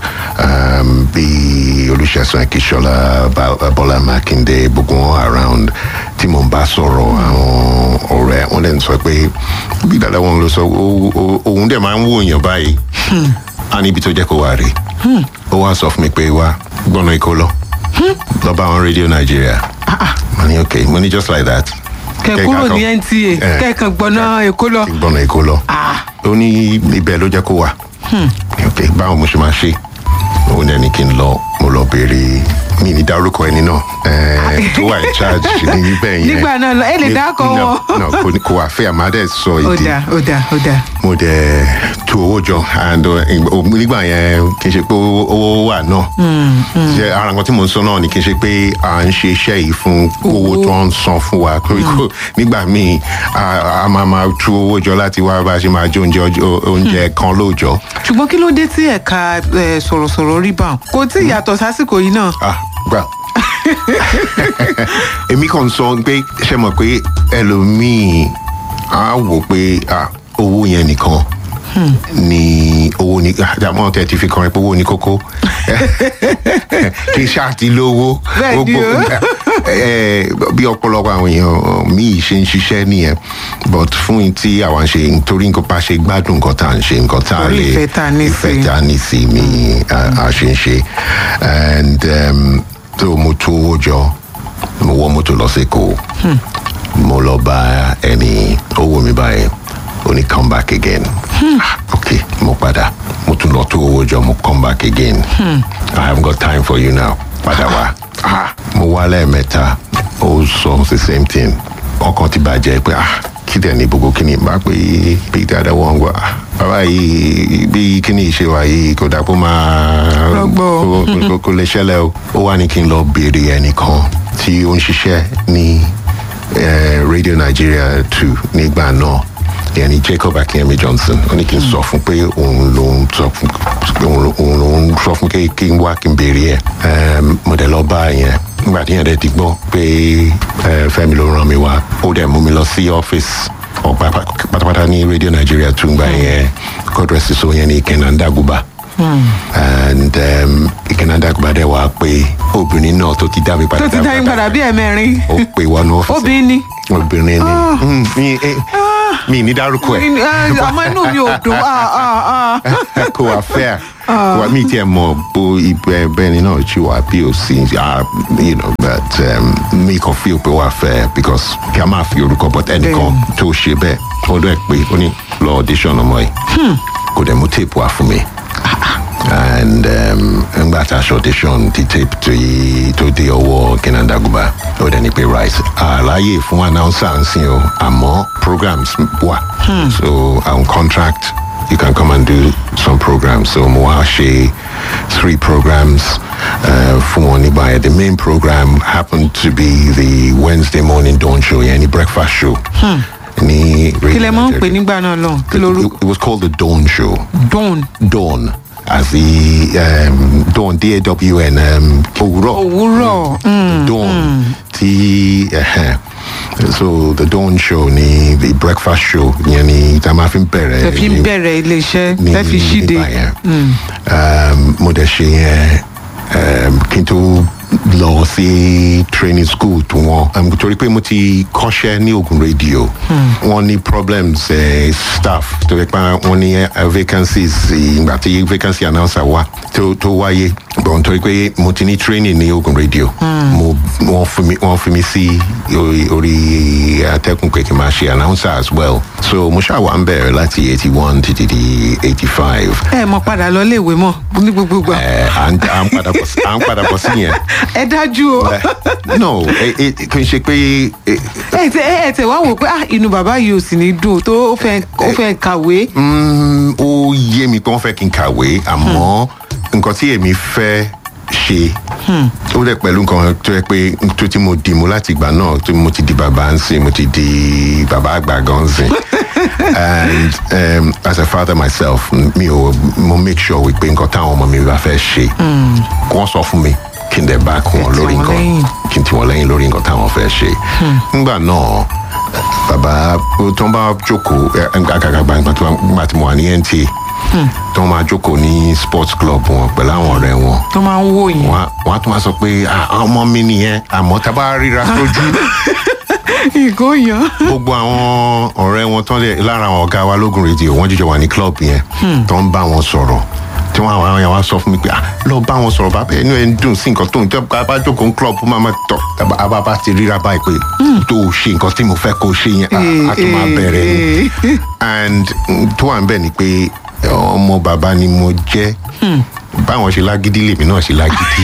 um, bíi olùṣàsùn akíṣọlá Ba- bọ́lá mákindé gbogbo wọn around tí mo ń bá sọ̀rọ̀ àwọn ọ̀rẹ́ wọn dẹ̀ ń sọ pé big dada wong ló sọ "Ó- ó- òun dẹ̀ máa ń wò èèyàn báyìí a níbi tó jẹ́ kó wà rè ó wá sọ fún mi pé wá gbọ́nà ikó lọ lọ bá àwọn rédíò nàìjíríà mo ní ok mo ní just like that kẹ Kẹ kúrò ká ní kàn- nta Eh, kẹkàn gbọnà èkó lọ kí n gbọ́nà ikó lọ Ah. ó ní ibẹ̀ ló jẹ́ kó wà ok báwo mo ṣe máa ṣe òun dẹ̀ ní kí n lọ mo lọ béèrè mi ní dárúkọ ẹni náà eh, tó wà in charge ní níbẹ̀ yẹn Nígbà náà lọ, ẹ lè Ní- dákọ no, wọn. no, kò ní- kò wà fẹ́ àmàdẹ́ sọ ó ìdí dà ó dà ó dà mo dẹ̀ tu owó jọ and uh, nígbà yẹn kì í ṣe pé owó owó wà náà ṣe ara nǹkan tí mo ń sọ náà ni kì í ṣe pé à ń ṣe iṣẹ́ yìí fún owó Owó. tó ń san fún wa Kò- kò- nígbà míì a a máa máa tu owó jọ láti wá bá a ṣe máa jẹ oúnjẹ ọjọ́- oúnjẹ kan lóòjọ́ ṣùgbọ́n kí ló dé tí ẹ̀ka eh, sọ̀rọ̀sọ̀rọ̀ rí bá wọn kò tí ì yàtọ̀ sásìkò yìí náà ah gbà èmi kàn sọ pé ṣe mọ̀ pé ẹlòmíì á wò pé ah, owó yẹn nìkan ni owó ni àmọ́ tẹ ti fi kọrin pé owó ni kókó kí ṣáà ti lówó Bẹ́ẹ̀ ni o. eh, bí ọ̀pọ̀lọpọ̀ àwọn èèyàn míì ṣe ń ṣiṣẹ́ nìyẹn but fún tí àwa ń ṣe nítorí nǹkan bá ṣe gbádùn nǹkan tá à ń ṣe nǹkan tá à Torí lè ìfẹ́ tá a ní sí. ìfẹ́ tá a ní sí mi a a ṣe ń ṣe and um, tó mo tó owó jọ mo wọ mọ́tò lọ sí èkó mo lọ bá ẹni owó mi báyìí ó ní come back again Ah, ok mo padà mo tún lọ tó owó jọ mo come back again i haven't got time for you now padà wá Ah, mo wá lẹ́ẹ̀mẹ́ta ó sọ the same thing ọkàn ti bàjẹ́ pé ah kí dẹ̀ ní gbogbo kíni bá pé bí dáadáa wọ́n ń gbọ́ ah, bàbá yìí bí kíni ìṣe wa yìí kò dáa kó máa Rọgbọ. kó- kó- kó- kó lè ṣẹlẹ̀ o ó wá ní kí n lọ béèrè ẹnìkan tí ó ń ṣiṣẹ́ ní eh, radio nigeria two nígbà náà ìyẹn ni jacob akínyẹmí johnson ó ní kí n sọ fún pé òun ló ń sọ fún òun ló- òun ló ń sọ fún kí kí n wá kí n béèrè ẹ Em, mo dẹ̀ lọ bá yẹn nígbà tí yẹn dẹ̀ ti gbọ́ pé ẹ, fẹ́mi ló ràn mí wá ó dẹ̀ mú mi lọ sí ọ́fíìsì ọ̀pá pátápátá ní radio nigeria tún gbà yẹn god rest his soul yẹn ní kẹ́nàndàgùbà and um, kẹ́nàndàgùbà dẹ̀ wá pé obìnrin náà tó ti dá mi padà tó ti dá yín padà bí ẹ̀mẹrin ó pè wọnú ọ́fíìsì obìnrin ni obìnrin ni Mm, mi eh, mi ní dárúkọ ẹ̀ Ah, àmọ́ inú mi ò dùn ah, ah, ah. kò wá fẹ́ kò wá mi tiẹ̀ mọ̀ bó ibẹ̀ bẹ́ẹ̀ ni náà ṣì wà bí o sì ah, you know but um, mi kàn feel pé wà fẹ́ because kí a máa fi orúkọ but ẹnìkan tó ṣe bẹ́ẹ̀ ó dẹ̀ pé ó ní lọ audition ọmọ yìí kò dẹ̀ mú tape wá fún mi and um, ngbà tá a ṣe audition ti tape tó yí tó dé ọwọ́ kínádàgùbà ó dẹ̀ ní pé right àlàyé fún announcer ń sìn o àmọ́ programs wà so on contract you can come and do some programs so mo wá ṣe three programs uh, fún wọn nígbà yẹn the main program happened to be the wednesday morning dawn show yẹn ní breakfast show. ní kí lẹ mọ̀ ń pè nígbà náà lọ kí ló rú it, it was called the dawn show dawn dawn as the um, dawn d-a-w-n um, òwúrọ̀ òwúrọ̀ mm, dawn tí uh, so the dawn show ni the breakfast show yẹn ni tá a máa fi ń bẹ̀rẹ̀ tẹ fi ń ní- bẹ̀rẹ̀ iléeṣẹ́ ní tẹ fi ṣíde nígbà yẹn. Um, mo dẹ̀ ṣe yẹn um, kí n tó lọ sí training school tó wọn um, torí pé mo ti kọ́ṣẹ́ ní ogun radio wọ́n ní problems eh, staff tó yẹ pé wọ́n ní eh, vacancies eh, ìgbà tí vacancy announcer wá tó tó wáyé bọ̀ nítorí pé mo ti ní training ní ogun radio mo wọ́n fi mi wọ́n fi mi sí orí orí atẹ́kùn pé kí n máa ṣe announcer as well so mo ṣáà wà ń bẹ̀rẹ̀ láti eighty one títí di eighty five ẹ mọ padà lọ léèwé mọ ní gbogbo gbà à ń à ń padà bọ̀ sí- à ń padà bọ̀ sí yẹn. ẹ dájú o Eh, no eh, eh, kì í ṣe pé eh, ẹ tẹ ẹ tẹ wá wò pé ah inú bàbá yìí ò sì ní dùn tó ó fẹ́ ó fẹ́ kàwé mm, ó yé mi pé wọ́n fẹ́ kí n kàwé àmọ́ nǹkan tí èmi fẹ́ ṣe ó dẹ̀ pẹ̀lú nǹkan tó yẹ pé tó tí mo dì mú láti ìgbà náà tó mo ti di bàbá ń sìn mo ti di bàbá àgbà gan ń sìn and um, as a father myself mi ò mo make sure wípé nǹkan táwọn ọmọ mi bá fẹ́ ṣe kí wọ́n sọ fún mi kí n dẹ̀ bá kún wọn Kẹ́ tì lórí wọ́n nǹkan lẹ́yìn. kí n tì wọ́n lẹ́yìn lórí nǹkan táwọn fẹ́ ṣe nígbà náà bàbá tó ń bá jókòó àgàgàgbà nígbà tí mo wà ní nta tó ń máa jókòó ní sports club wọn pẹ̀lú àwọn ọ̀rẹ́ wọn tó máa ń wò yín wọn á- wọn á tún máa sọ pé "Ah, ọmọ mi nìyẹn àmọ́ tá a bá ríra sójú ìgò yan gbogbo àwọn ọ̀rẹ́ wọn tán lè lára àwọn ọ̀gá wa lógun rédíò wọ́n jíjọ wà ní club yẹn tó ń bá wọn sọ̀rọ̀ tí wọ́n àwọn àwọn sọ fún mi pé "Ah, lọ bá wọn sọ̀rọ̀ bàbá ẹnu ẹ̀ ń dùn sí nǹkan tó ń tẹ́ bá bá jókòó ní club máa ma tọ̀ àbá bá ti ríra báyìí pé tó o ṣe nǹkan tí mo fẹ́ kó o ṣe yẹn ah, a tún máa bẹ̀rẹ̀ ni and mm, tó wà ń bẹ̀ ni pé ọmọ bàbá ni mo jẹ́ báwọn ṣe lágídí lèmi náà ṣe lágídí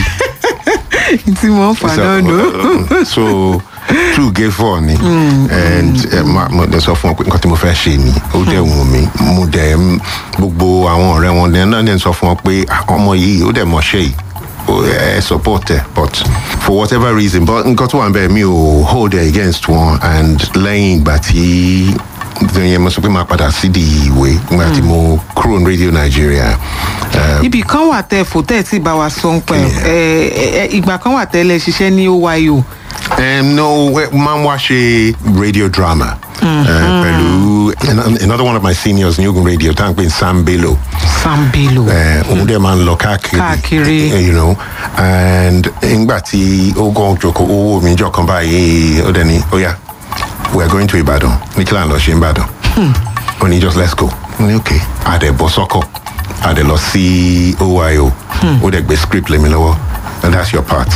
tí mo ń fà so, náà nù. uh, so two gate four ni and eh, ma- mo dẹ sọ fún ọ pé nǹkan tí mo fẹ́ ṣe ni ó dẹ̀ wù mí mo dẹ̀ ń- gbogbo àwọn ọ̀rẹ́ wọn dẹ̀ náà dẹ̀ sọ fún ọ pé "Ah, ọmọ yìí ó dẹ̀ mọ̀ ṣe yìí ó- ẹ support ẹ but for whatever reason but nǹkan tó wà ń bẹ̀ mi ò hold it against wọn and lẹ́yìn ìgbà tí yẹn mo sọ pé máa padà sí di ìwé nígbà tí mo kúrò ní radio nigeria eh, ibì kan wà tẹ fò tẹ tí bá wa sọ ń pẹ ẹ ìgbà kan wà tẹ lẹ ṣiṣẹ́ ní oyo Um, no, we- máa ń wá ṣe radio drama. Uh, pẹ̀lú an- another one of my seniors ní ogun radio tá à ń pè ní sam bello sambelo Eh, òun dẹ̀ máa ń lọ káàkiri Káàkiri. eh, you know and ngbà tí ó gan jòkó owó mi jọ kan báyìí ó dẹ̀ ní ó yá we are going to ibadan ní kí là ń lọ ṣe ìbàdàn ó ní just let's go ó ní ok àdẹ̀ bọ́ sọ́kọ̀ àdẹ̀ lọ sí oyo ó dẹ̀ gbé script lèmi lọ́wọ́ and that's your part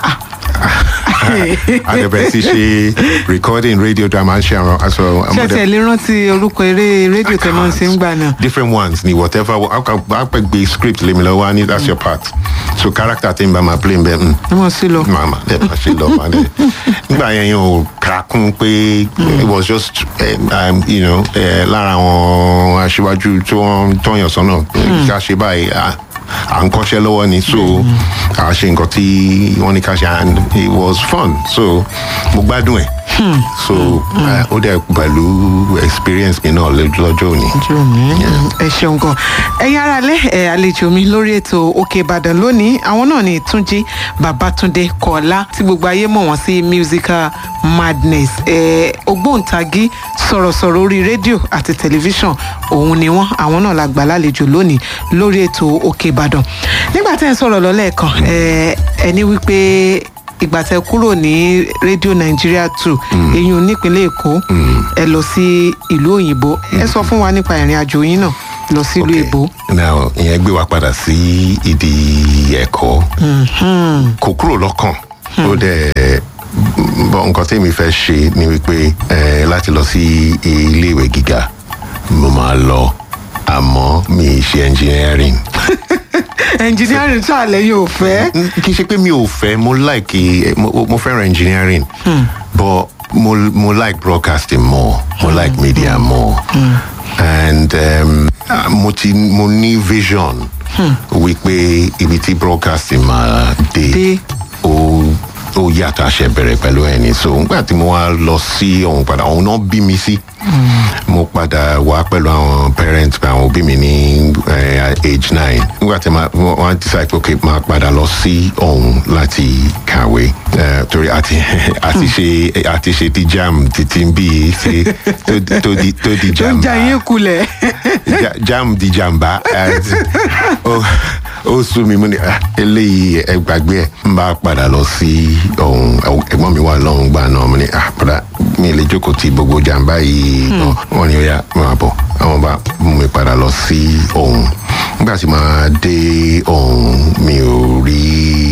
àdẹ̀bẹ̀ ti ṣe recording radio drama ń ṣe àwọn aṣọ ṣe tẹ lè rántí orúkọ eré rédíò tẹ máa ń ṣe ń gbà náà different ones ni whatever apẹ gbé script lèmi lọ́wọ́ á ní that's your part so character tí n bá máa play n bẹ mm, ẹ mọ̀ sí lọ. màmá ẹ máa ṣe lọ máa dẹ nígbà yẹn yẹn ò kà kún pé it was just um, um, you know eh, lára àwọn aṣíwájú tó ń tọyàn sọnà ká ṣe báyìí à à ń kọ́ṣẹ́ lọ́wọ́ ni so à ṣe nǹkan tí wọ́n ní ká ṣe and it was fun so mo gbádùn ẹ̀ so eh, ó dẹ̀ pẹ̀lú experience mi náà lójú- lọ́jọ́ òní. ojú mi ẹ ṣeun gan ẹ̀yin ará lẹ ẹ àlejò mi lórí ètò òkè ìbàdàn lónìí àwọn náà ní túnjí babatunde kọlá tí gbogbo ayé mọ̀ wọ́n sí musical madness ẹ ògbóǹtagí sọ̀rọ̀sọ̀rọ̀ orí rédíò àti tẹlifíṣàn òun ni wọ́n àwọn náà la gbà lálejò lónìí lórí ètò òkè ìbàdàn nígbà tẹ́ ẹ ń sọ̀rọ̀ lọ́lẹ́ẹ̀kan ẹ ẹni wípé ìgbà tẹ́ kúrò ní rédíò nàìjíríà two eyín nípínlẹ̀ èkó ẹ lọ sí ìlú òyìnbó ẹ sọ fún wa nípa ìrìn àjò yín náà lọ sí ìlú Okay. èbó. now ìyẹn gbé wa padà sí ìdí ẹ̀kọ́ kò kúrò lọ́kàn ó dẹ̀ bọ́ nǹkan tí mi fẹ́ ṣe ni wípé eh, láti lọ sí iléèwé gíga mo máa lọ àmọ́ mi ì ṣe engineering engineering tí àlẹ́ yóò fẹ́. N- kì í ṣe pé mi ò fẹ́ mo like eh, mo, mo fẹ́ràn engineering but mo, mo like broadcasting more mo like media more and um, ah, mo ti mo ní vision wípé ibi tí broadcasting máa Dé. dé ó ó yàtọ̀ àṣẹ bẹ̀rẹ̀ pẹ̀lú ẹni so nígbà tí mo wá lọ sí ọ̀hún padà ọ̀hún náà bí mi sí mo padà wá pẹ̀lú àwọn parents àwọn òbí mi ní eh, age nine nígbà tí ma- wọ́n wọ́n decide pé okay máa padà lọ sí ọ̀hún láti kàwé eh, torí àti àti ṣe àti ṣe ti jam títí bí ṣe tó di- tó di tó di tó jam ń jà yín kulẹ̀. ja- jam di jàmbá àti ó ó sú mi mú ni ah, eléyìí ẹ gbàgbé ẹ n bá padà lọ sí ọ̀hún ẹ̀gbọ́n mi wà lọ́hún gbà náà mo ní ah padà mi lè jókòó ti gbogbo jàmbá yìí náà wọ́n ní ó yá máa bọ̀ àwọn bá mú mi padà lọ sí ọ̀hún nígbà tí màá dé ọ̀hún mi ò rí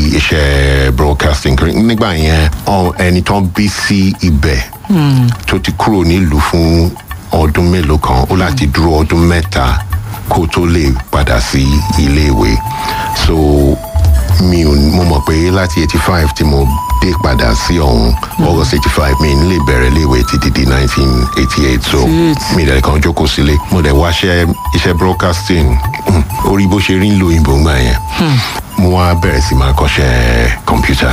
iṣẹ́ broadcasting kiri nígbà yẹn ọ- ẹni tó ń bí sí ibẹ̀ tó ti kúrò nílùú fún ọdún mélòó kan ó láti dúró ọdún mẹ́ta kó tó lè padà sí iléèwé so mi ò mo mọ̀ pé láti eighty five tí mo dé padà sí ọ̀hún august eighty five mi n lè bẹ̀rẹ̀ iléèwé títí di nineteen eighty eight so mi dẹ̀ kàn jókòó sílé mo dẹ̀ wáṣẹ́ iṣẹ́ broadcasting hmm, orí bó ṣe rí ń lo òyìnbó ńgbà yẹn mo wá bẹ̀rẹ̀ sí máa kọ́ṣẹ́ kọ̀mpútà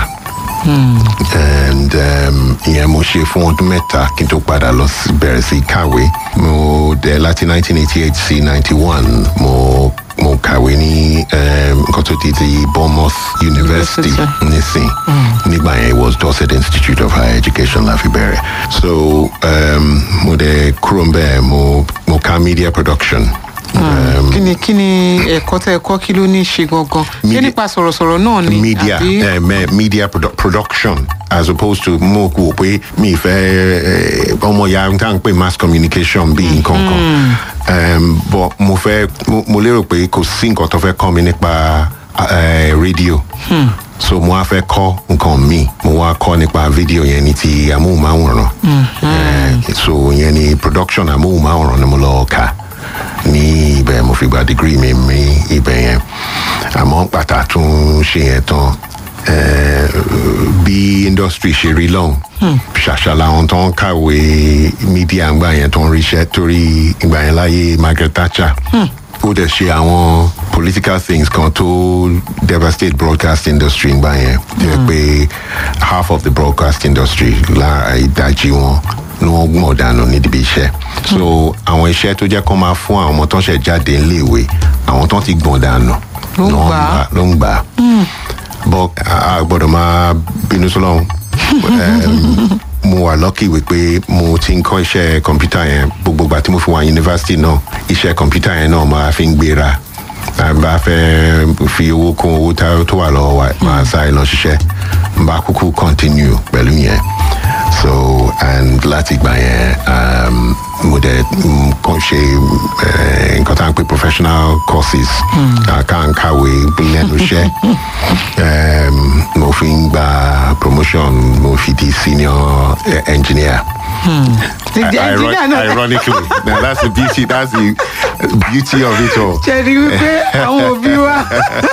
and um, ìyẹn mo ṣe fún ọdún mẹ́ta kí n tó padà lọ sí- bẹ̀rẹ̀ sí kàwé mo dẹ̀ láti 1988 sí 91 mo mo kàwé ní um, nǹkan tó ti di bournemouth university University. nísìn nígbà yẹn it was dorset institute of higher education la fi bẹ̀rẹ̀ so um, mo dẹ̀ kúrò ń bẹ́ẹ̀ mo mo ka media production. Um, kí ni kí ni ẹ̀kọ́ tẹ́ ẹ kọ́ kí ló ní í ṣe gangan ṣé Media- nípa sọ̀rọ̀sọ̀rọ̀ náà ni media àbí eh, me- media produ production as opposed to mo kò pé mi fẹ́ ọmọ ya n tá n pè mass communication bí nǹkan kan um, but mo fẹ́ mo, mo lérò pé kò sí nǹkan tó fẹ́ kọ́ mi nípa uh, rédíò so mo wá fẹ́ kọ́ nǹkan mi mo wá kọ́ nípa fídíò yẹn ní ti amóhùnmáwòrán Eh, so yẹn ni production amóhùnmáwòrán ni mo lọ kà ní ibẹ̀ mo fi gba degree mi ní ibẹ̀ yẹn àmọ́ pàtà tún ṣe yẹn tán eh, bí industry ṣe rí lọ́hùn ṣàṣà làwọn tó ń kàwé media ńgbà yẹn tó ń ríṣẹ́ torí ìgbà yẹn láyé margaret thatcher ó dẹ̀ ṣe àwọn political things kan tó devastate broadcast industry ńgbà yẹn tó yẹ pé half of the broadcast industry lára ìdajì wọn ni wọ́n gbọ̀n dànù níbi iṣẹ́ so àwọn iṣẹ́ tó jẹ́ kó máa fún àwọn ọmọ tó ń ṣẹ̀ jáde níléèwé àwọn tó ti gbọ̀n dànù Ló ń ni wọ́n gbà á. ló ń gbà á bọ́ a gbọ́dọ̀ máa bínú sọ́lọ́run Em, mo wà lọ́kì wípé mo ti ń kọ́ iṣẹ́ kọ̀mpútà yẹn gbogbo ìgbà tí mo fi wà yunifásitì náà iṣẹ́ kọ̀mpútà yẹn náà máa fi ń gbéra tá a bá fẹ́ fi owó kún owó tá- tó wà lọ́wọ́ wa máa sáré lọ ṣiṣẹ́ n bá kúkú continue pẹ̀lú yẹn so and láti gbà yẹn um, mo dẹ̀ mm, kàn ṣe eh, nǹkan tá à ń pè professional courses ká ń kàwé lẹ́nu iṣẹ́ um, mo fi ń gba promotion mo fi di senior eh, engineer. Di- di- I- engineer iron- náà- ironically now that's the beauty that's the beauty of it all. ṣe rí wípé àwọn òbí wa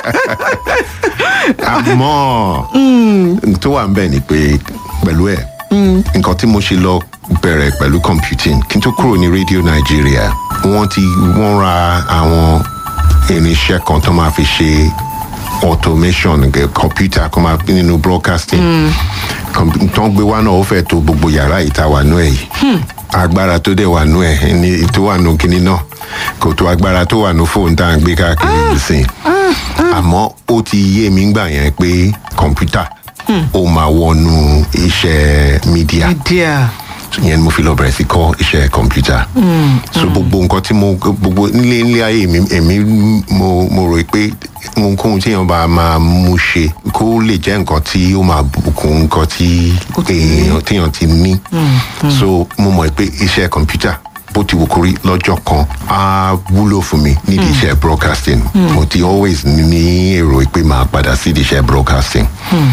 àmọ́ tó wà ń bẹ̀ ni pé pẹ̀lú ẹ̀ nǹkan tí mo ṣe lọ bẹ̀rẹ̀ pẹ̀lú computing kí n tó kúrò ní radio nigeria wọ́n ti wọ́n ra àwọn irinṣẹ́ kan tó máa fi ṣe automation gẹ computer kó máa nínú broadcasting kọ̀m̀pú- tó ń gbé wá náà ó fẹ́ tó gbogbo yàrá ìta wà nú ẹ̀ yìí agbára tó dẹ̀ wà nú ẹ̀ ní tó wà nú kinní náà kò tó agbára tó wà nú fóònù tá à ń gbé káàkiri nísìnyí àmọ́ ó ti yé mi gbà yẹn pé kọ̀ǹpútà ó máa wọnú iṣẹ́ mídíà media yẹn ni mo fi lọ bẹ̀rẹ̀ sí kọ́ iṣẹ́ kọ̀ǹpútà so gbogbo nǹkan tí mo gbogbo nílé nílé ayé mi èmi mo mo rò pé ohunkóhun tí èèyàn bá máa mú ṣe kó lè jẹ́ nǹkan tí ó máa bùkún nǹkan tí Ó ti ní. èèyàn téèyàn ti ní so mo mọ̀ pé iṣẹ́ kọ̀ǹpútà bó ti wù kó rí lọ́jọ́ kan á wúlò fún mi nídìí iṣẹ́ broadcasting mo ti always ní ní èrò pé màá padà sí iṣẹ́ broadcasting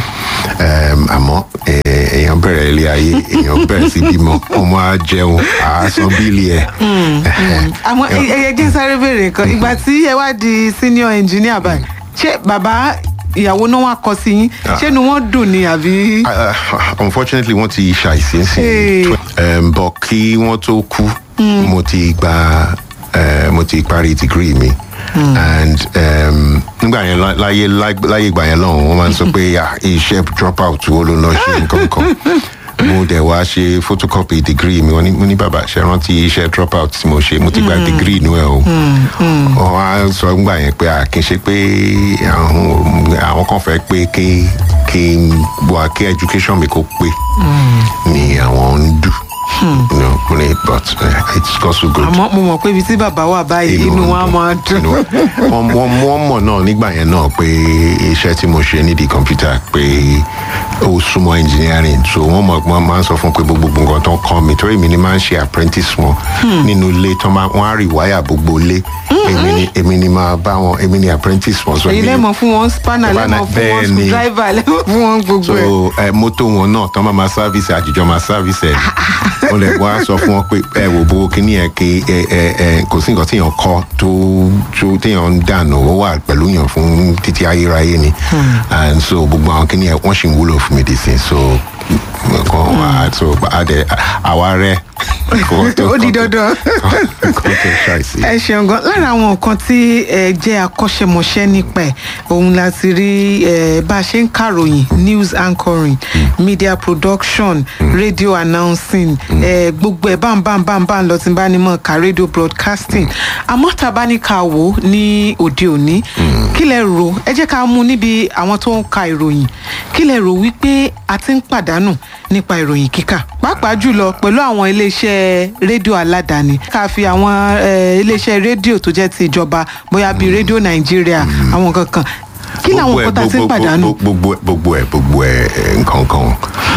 um, àmọ́ eh, èèyàn bẹ̀rẹ̀ ilé ayé èèyàn bẹ̀rẹ̀ sí bímọ ọmọ á jẹun àá san bíìlì ẹ̀ àmọ́ ẹyẹ jẹ́ sáré béèrè nǹkan ìgbà tí ẹ wá di senior engineer báyìí ṣé bàbá ìyàwó náà wá kọ sí yín ṣé ni wọ́n dùn ni àbí. Uh, unfortunately wọ́n ti ṣàìsí sí Hey. um, but kí wọ́n tó kú mo ti gba uh, mo ti parí degree mi and um, nígbà yẹn lá- láyé láyé ìgbà yẹn lọ́hùn wọ́n máa ń sọ pé ah, iṣẹ́ drop out wo ló lọ ṣe nǹkan kan mo dẹ̀ wá ṣe photocopy degree mi wọ́n ní mo ní bàbá ṣe rántí iṣẹ́ drop out tí mo ṣe mo ti gba degree inú ẹ̀ o wọ́n á sọ nígbà yẹn pé à kì í ṣe pé àwọn àwọn kan fẹ́ pé kí kí n wà kí education mi kó pé ni àwọn ń dù you know, mo ní, but uh, it's got so good àmọ́ mo mọ̀ pé ibi tí bàbá wà báyìí inú wa máa dùn. Inú wa- wọ́n wọ́n- wọ́n mọ̀ náà nígbà yẹn náà pé iṣẹ́ tí mo ṣe nídìí kọ̀ǹpútà pé ó súnmọ́ engineering so wọ́n mọ̀ wọ́n máa ń sọ fún pé gbogbo nǹkan tó ń kọ́ mi torí mi ni máa ń ṣe apprentice wọn nínú ilé tó máa wọ́n á rí wáyà gbogbo ilé èmi ni èmi ni máa bá wọn èmi ni apprentice wọn. So èyí èmi- lẹ́mọ̀ fún wọn spanner Spanner, lẹ́mọ̀ fún wọn bẹ́ẹ̀ ni. screwdriver lẹ́mọ̀ fún wọn gbogbo so ẹ̀. ẹ mọ́tò wọn náà tán máa ma sáfìsì àjíjọ máa sáfìsì ẹ̀ wọ́n lè wá sọ fún wọn pé ẹ wò bó kíní ẹ kí ẹ ẹ ẹ kò sí nǹkan téèyàn kọ́ tó tó téèyàn ń dànù ó wà pẹ̀lú yàn fún títí ayérayé ni and so gbogbo àwọn kíní ẹ wọ́n sì ń wúlò fún mi dì sí so nǹkan wà so àdẹ àwa rẹ Ó di dandan. kò tó ṣàìsí. ẹ ṣeun gan lára àwọn nǹkan tí ẹ jẹ́ akọ́ṣẹ́mọṣẹ́ nípa ẹ̀ òun la ti rí ẹ bá a ṣe ń kàròyìn news anchoring media production radio announcing ẹ gbogbo ẹ̀ báńbáńbáńbáń lọ tí n bá ní mọ̀ ká radio broadcasting àmọ́ tá a bá ní ká wò ó ní òde òní kí lẹ rò ẹ jẹ́ ká mú níbi àwọn tó ń ka ìròyìn kí lẹ rò wípé a ti ń pàdánù nípa ìròyìn kíkà pàápàá jùlọ pẹ̀lú àwọn iléeṣẹ́ rédíò aládàáni ká fi àwọn eh, iléeṣẹ́ rédíò tó jẹ́ ti ìjọba bóyá bíi rédíò nàìjíríà àwọn kankan kí làwọn Gbogbo ẹ̀, nǹkan tá a ti ń gbogbo- pàdánù. gbogbo ẹ̀, gbogbo ẹ gbogbo ẹ ẹ, nǹkan kan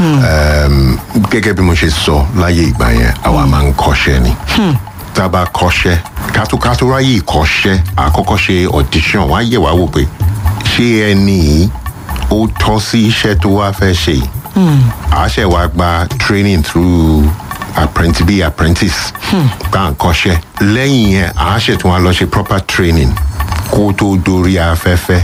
Um, gẹ́gẹ́ bí mo ṣe sọ láyé ìgbà yẹn àwa máa ń kọ́ṣẹ́ ni tá a bá kọ́ṣẹ́ kátó kátó ráyè ìkọ́ṣẹ́ àkọ́kọ́ ṣe audition wọ́n á yẹ̀ wá wò pé ṣé ẹni yìí ó tọ́ sí iṣẹ́ tó wá fẹ́ ṣe yìí a ṣẹ̀ wá gba training through apprentice bí apprentice gbà ń kọ́ṣẹ́ lẹ́yìn yẹn a ṣẹ̀ tún wá lọ ṣe proper training kó tó dorí afẹ́fẹ́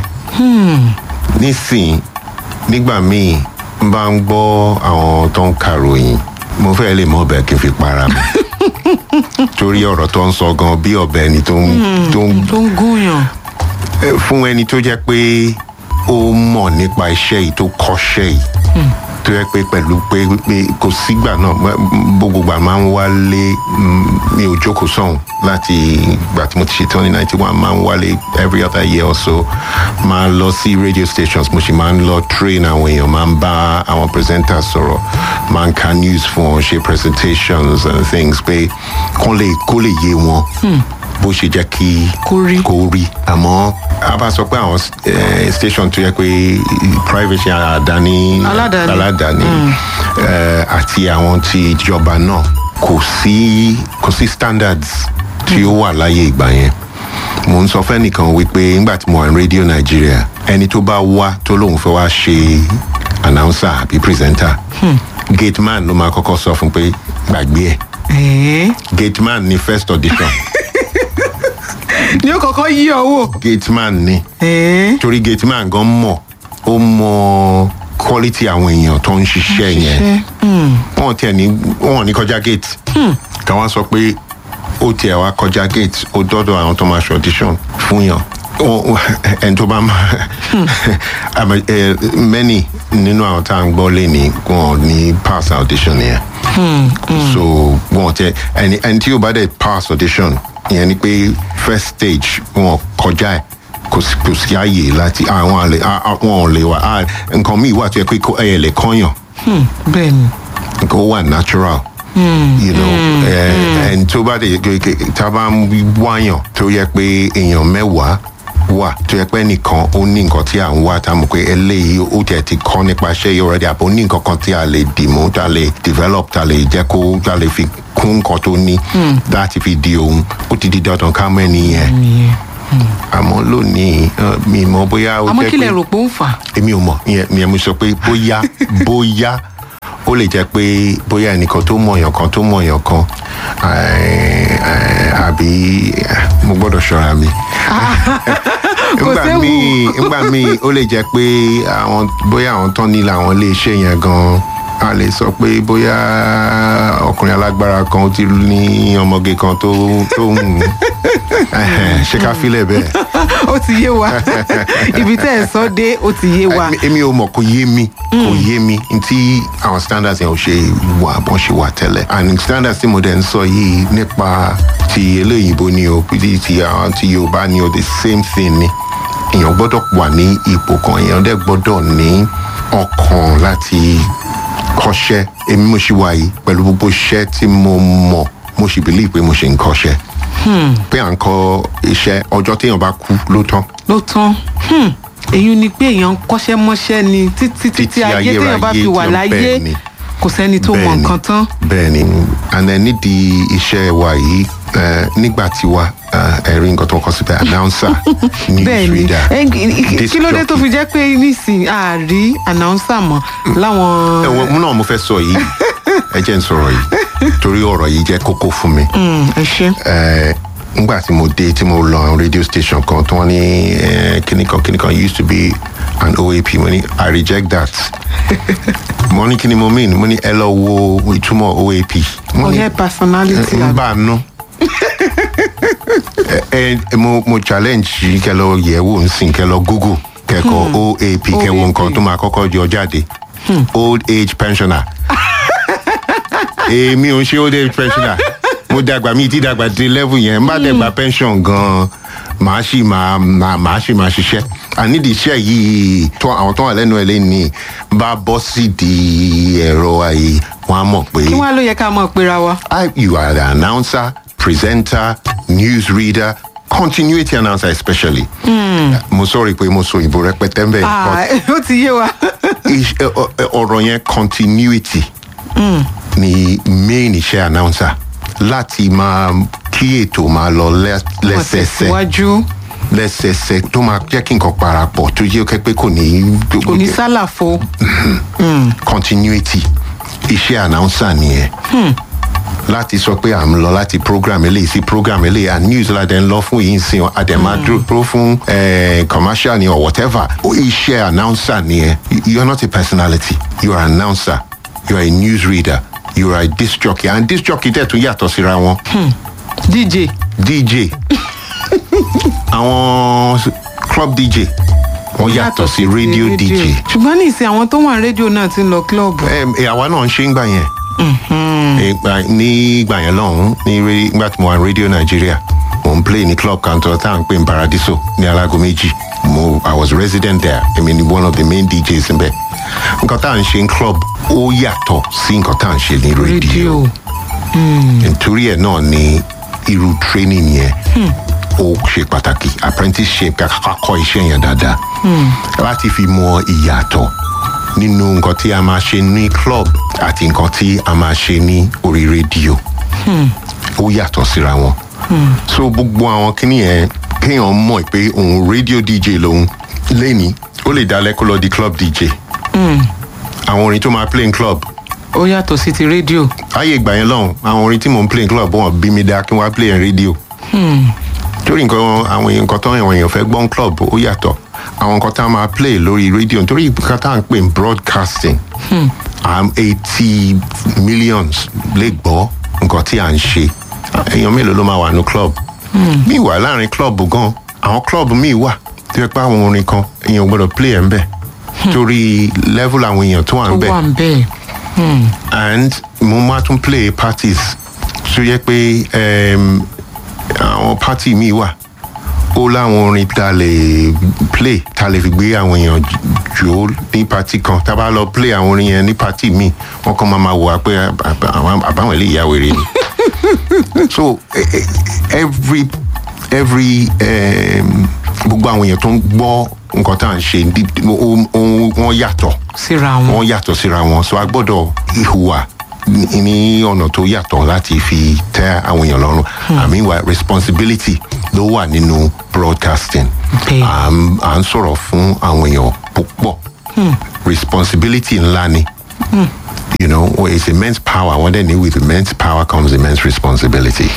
nísìn nígbà míì n bá ń gbọ́ àwọn tó ń karòyìn mo fẹ́ lè mọ ọbẹ̀ kí n fi para mi torí ọ̀rọ̀ tó ń sọ gan bí ọbẹ̀ ẹni tó ń tó ń tó ń gúnyàn Eh, fún ẹni tó jẹ́ pé ó mọ̀ nípa iṣẹ́ yìí tó kọ́ṣẹ́ yìí tó yẹ pé pẹ̀lú pé pé kò sígbà náà m- gbogbo gbà máa ń wálé mm, mi ò jókòó sọ̀hún láti ìgbà tí mo ti ṣe tán ní ninety one máa ń wálé every other year or so máa lọ sí radio stations mo sì máa ń lọ train àwọn èèyàn máa ń bá àwọn presenters sọ̀rọ̀ máa ń ka news fún wọn ṣe presentations and things pé kó lè kó lè yé wọn bó ṣe jẹ́ kí Kó rí. kó rí àmọ́ a bá sọ pé àwọn eh, station tó yẹ pé private ṣe àdáni Aládàáni. aládàáni eh, àti àwọn ti ìjọba náà kò sí kò sí standards tí ó wà láyé ìgbà yẹn mo ń sọ fẹ́nìkan wípé nígbà tí mo wà ní rédíò nàìjíríà ẹni tó bá wá tó lóun fẹ́ wá ṣe announcer àbí presenter gate man ló máa kọ́kọ́ sọ fún pé gbàgbé ẹ̀ ẹ̀ẹ́ gate man ni first audition ní ó kọ́kọ́ yí ọ wò gate man ni ẹ̀ẹ́ torí gate man gan mọ̀ ó mọ quality àwọn èèyàn tó ń ṣiṣẹ́ yẹn wọn tiẹ̀ ní wọn ní kọjá gate káwọn sọ pé ó tiẹ̀ wá kọjá gate ó dọ́dọ̀ àwọn tó máa ṣe audition fún yàn Wọ́n- ẹni tó bá máa àmọ́, eh, many nínú àwọn tá à ń gbọ́ lé ní wọn ní pass audition yẹn so wọn tẹ ẹni ẹni tí yóò bá dẹ̀ pass audition yẹn ni pé first stage wọn kọjá ẹ̀ kò sí kò sí ààyè láti àwọn àlè à- à- wọn ò lè wà à, nǹkan míì wà tó yẹ pé kó- ẹ lè kọ́yàn Hmm, bẹ́ẹ̀ ni kó wà natural. you know ẹ ẹni tó bá dé tá a bá ń wáyàn tó yẹ pé èèyàn mẹ́wàá wà tó yẹ pé nìkan ó ní nǹkan tí à ń wá tá a mọ̀ pé eléyìí ó tẹ̀ ti kọ́ nípa iṣẹ́ yìí already àbò ní nǹkan kan tí a lè dìmú tá a lè develop tá a lè jẹ́ kó tá a lè fi kún nǹkan tó ní láti fi di ohun ó ti di dandan ká mọ́ ẹni yẹn ìyẹn àmọ́ lónìí eh, mi mọ̀ bóyá ó àmọ́ jẹ́ kí lẹ pé rò pé ó ń fà á èmi ò mọ̀ ìyẹn ìyẹn mo sọ pé bóyá bóyá ó lè jẹ́ pé bóyá ẹnìkan tó mọ̀yàn kan tó mọ̀yàn kan eh, eh, àbí eh, mo gbọ́dọ̀ ṣọ́ra mi. Kò Nígbà séwu. míì nígbà míì ó lè jẹ́ pé àwọn bóyá àwọn tán nílò àwọn ilé iṣẹ́ yẹn gan a lè sọ pé bóyá ọkùnrin alágbára kan ó ti ní ọmọge kan tó tó ń ṣe ká filẹ̀ bẹ́ẹ̀. ó ti yé wa ibi tẹ́ ẹ̀ sọ dé ó ti yé wa Èmi- èmi ò mọ̀ kò yé mi kò yé mi tí àwọn standards yẹn ò ṣe wà bọ́n ṣe wà tẹ́lẹ̀ and standards tí mo dẹ̀ ń sọ yìí nípa ti eléyìnbó ni o ti ti àwọn ti yorùbá ni o the same thing ni èèyàn gbọ́dọ̀ wà ní ipò kan èèyàn dẹ̀ gbọ́dọ̀ ní ọkàn láti kọ́ṣẹ́ èmi mo ṣì wà yìí pẹ̀lú gbogbo iṣẹ́ tí mo mọ̀ mo sì believe pé mo ṣe ń kọ́ṣẹ́ pé à ń kọ́ iṣẹ́ ọjọ́ téèyàn bá kú ló tán ló tán Hmm, èyí ni pé èèyàn ń kọ́ṣẹ́ mọ́ṣẹ́ ni títí títí Títí ayé téèyàn bá ayérayé fi wà tí ó láyé bẹ́ẹ̀ ni. kò sẹ́ni tó mọ Bẹ́ẹ̀ni, nǹkan tán bẹ́ẹ̀ni and then nídìí iṣẹ́ wa yìí eh, nígbà tí wa eh, ẹ̀rí nǹkan tó kọ síbẹ̀ announcer bẹ́ẹ̀ ni newsreader Ẹ, kí- disc kí ló dé tó jockey. fi jẹ́ pé nísìnyí àárí announcer mọ́ láwọn ẹ̀wọ̀n mú náà mo fẹ́ sọ yìí ẹ jẹ́ n sọ̀rọ̀ yìí torí ọ̀rọ̀ yìí jẹ́ kókó fún mi. Hmm, ẹ ṣe Eh, ngbà tí mo dé tí mo lọ àwọn radio station kan tí wọ́n ní eh, kíní kan kíní kan used to be an oap mo ní i reject that mo ní kíni mo mean mo ní ẹ lọ wo ìtumọ̀ oap mo ní ọ̀yẹ́ personality n bá a nú ẹ ẹ mo mo challenge yìí kẹ lọ yẹ̀ wò ń sìn kẹ lọ google kẹkọ oap kẹ wo OAP. nǹkan tó máa kọ́kọ́ jọ jáde old age pensioner èmi ò ń ṣe old age pensioner mo dàgbà mi ti dàgbà dé level yẹn má dàgbà pension gan màá sì máa máa- màá sì máa ṣiṣẹ́ ànídìí iṣẹ́ yìí tó àwọn tó wà lẹ́nu ẹ̀ lẹ́ni bá bọ́ sí di ẹ̀rọ ayé wọn á mọ̀ pé. kí wọ́n á ló yẹ ká mọ̀ péra wa I, you are the announcer, presenter, newsreader, continuity announcer especially. Mo sọ̀rọ̀ pé mo so ìbò rẹpẹtẹ ń bẹ̀ Ah, ó ti yé wa iṣ- ẹ- ọ- ẹ- ọ̀rọ̀ yẹn continuity ni main iṣẹ́ announcer láti máa kí ètò máa lọ lẹ́- wọ́n lẹ́sẹsẹ tẹ̀síwájú lẹ́sẹsẹ tó máa jẹ́ kí nǹkan parapọ̀ tó jẹ́ kẹ́ pé kò ní kò ní sálàfo continuity iṣẹ́ announcer nìyẹn láti sọ pé à ń lọ láti program eléyìí sí program eléyìí and news la dẹ̀ ń lọ fún yìí ń sìn àdèmá dúró fún eh, commercial ni or whatever ó iṣẹ́ announcer nìyẹn you are not a personality you are an announcer you are a news reader you are a disc jockey and disc jockey dẹ̀ tún yàtọ̀ síra wọn dj dj àwọn club dj wọ́n yàtọ̀ sí radio dj ṣùgbọ́n ní ìsìn àwọn tó wà ní rédíò náà ti ń lọ kílọ̀bù Em, eh, àwa náà ń ṣe ń gbà yẹn Ìgbà- ní ìgbà yẹn lọ́hùn ní re- nígbà tí mo wà ní radio nigeria mo ń play ní club kan tó tá à ń pè ní paradiso ní alágo méjì mo i was resident there èmi ni one of the main djs ń bẹ nǹkan tá à ń ṣe ní club ó yàtọ̀ sí nǹkan tá à ń ṣe ní radio rédíò nítorí ẹ̀ náà ni irú training yẹn ó ṣe pàtàkì apprenticeship kàkà kọ́ iṣẹ́ yẹn dáadáa láti fi mọ ìyàtọ̀ nínú nǹkan tí a máa ṣe ní club àti nǹkan tí a máa ṣe ní orí rédíò ó yàtọ̀ síra wọn so gbogbo àwọn kíní yẹn kéèyàn mọ̀ pé òun rédíò dj lòun lẹ́ni ó lè dalẹ̀ kó lọ di club dj àwọn orin tó máa play in club ó yàtọ̀ sí ti rédíò ayé ìgbà yẹn lọ́hùn àwọn orin tí mò ń play in club wọn bí mi dá kí wọ́n á play in radio. torí nǹkan àwọn èèyàn nǹkan tó àwọn èèyàn fẹ́ gbọ́n club ó yàtọ̀ àwọn nǹkan tá a máa play lórí radio nítorí nǹkan tá à ń pè ní broadcasting am eighty millions lè gbọ́ nǹkan tí à ń ṣe èèyàn mélòó ló máa wà ní club. mi wà láàrin club gan àwọn club míì wà tí wọ́n pẹ́ àwọn orin kan èèyàn ò gbọ́dọ̀ play ẹ̀ ń bẹ̀ torí level àwọn èèyàn tó wà ó ń bẹ̀ wà ń bẹ́ẹ̀. Hmm. and mo máa tún play parties tó yẹ pé um, àwọn party mi wà ó láwọn orin tá a lè play tá a lè fi gbé àwọn èèyàn jò ní party kan tá a bá lọ play àwọn orin yẹn ní party mi wọn kàn máa ma wò wá pé àbá- àwọn- àbáwọn ilé ìyá wèrè ni so eh, eh, every every um, gbogbo àwọn èèyàn tó ń gbọ́ nǹkan tá à ń ṣe ní- ó- ó- wọ́n yàtọ̀ síra wọn. wọn yàtọ̀ síra wọn so a gbọ́dọ̀ ìhùwà ní- ní ọ̀nà tó yàtọ̀ láti fi tẹ́ àwọn èèyàn lọ́rùn àmì ìwà responsibility ló wà nínú broadcasting Okay. à ń à ń sọ̀rọ̀ fún àwọn èèyàn púpọ̀ responsibility ńlá ni. You know, it's immense power. Wọ́n dẹ̀ ní with immense power comes immense responsibility.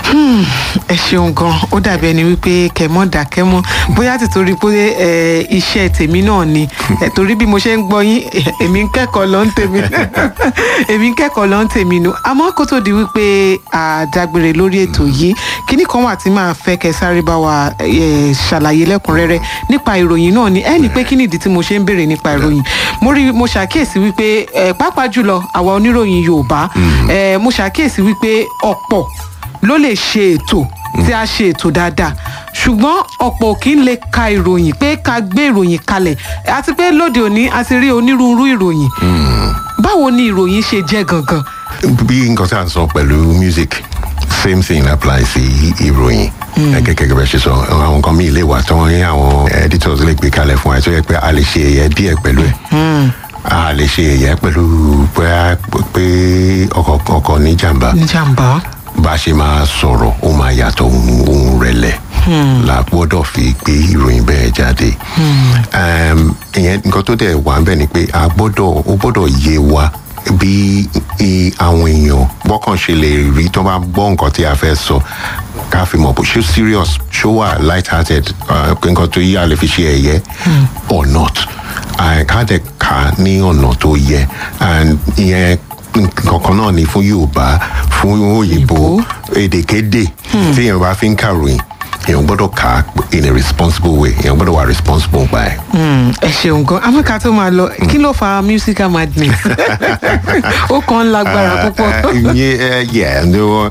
ẹ ṣeun gan ó dàbí ẹni wípé kẹmọ dákẹmọ bóyá ti torí pé ẹ, iṣẹ́ tèmi náà ni ẹ, torí bí mo ṣe ń gbọ́ yín ẹ, èmi ń kẹ́kọ̀ọ́ lọ ń tèmi èmi ń kẹ́kọ̀ọ́ lọ ń tèmi nu àmọ́ kó tó di wípé àdágbére lórí ètò yìí kíní kan wà tí màá fẹ́ kẹ́ sáré bá wa ẹ, ṣàlàyé lẹ́kùnrẹ́rẹ́ nípa ìròyìn náà ni ẹ ní pé kí nìdí tí mo ṣe ń béèrè nípa ìròyìn mo rí mo ṣàkíyèsí wípé ẹ, pàápàá jùlọ àwa oníròyìn Yorùbá ẹ, mo ṣàkíyèsí wípé ọ̀pọ̀ ló lè ṣe ètò tí a ṣe ètò dáadáa ṣùgbọ́n ọ̀pọ̀ ò kí ń lè ka ìròyìn pé ká gbé ìròyìn kalẹ̀ àti pé lóde òní a ti rí onírúurú ìròyìn báwo ni ìròyìn ṣe jẹ́ gangan bí nǹkan tí a ń sọ pẹ̀lú music same thing apply sí ìròyìn gẹ́gẹ́ gẹ́gẹ́ bẹ́ẹ̀ ṣe sọ àwọn nǹkan míì lè wà tí wọ́n ní àwọn editors lè gbé kalẹ̀ fún wa tó yẹ pé a lè ṣe ẹ̀yẹ díẹ̀ pẹ̀lú ẹ̀ a lè ṣe ẹ̀yẹ pẹ̀lú pé pé ọkọ̀ ọkọ̀ ní jàǹbá níjàmbá bá a ṣe máa sọ̀rọ̀ ó máa yàtọ̀ ohun ohun rẹ̀lẹ̀ la gbọ́dọ̀ fi gbé ìròyìn bẹ́ẹ̀ jáde Em, ìyẹn nǹkan tó dẹ̀ wà ń bẹ̀ ni pé a gbọ́dọ̀ ó gbọ́dọ̀ yé wa bí i àwọn èèyàn bọ́kàn ṣe lè rí tó bá gbọ́ nǹkan tí a fẹ́ sọ ká fi mọ̀ bó ṣó serious ṣó wà light hearted nǹkan tó yí a lè fi ṣe ẹ̀yẹ or not Ah, ká dẹ̀ kà á ní ọ̀nà tó yẹ and ìyẹn kankan náà ni fún yorùbá fún òyìnbó èdèkédè tí èèyàn bá fi ń kàròyìn èèyàn gbọ́dọ̀ kà á in a responsible way èèyàn gbọ́dọ̀ wà responsible by. Hmm, ẹ ṣeun gan amẹ́ka tó máa lọ kí ló fa musical madness ó kàn ń lágbára púpọ̀ ìyẹn yẹ ní wọn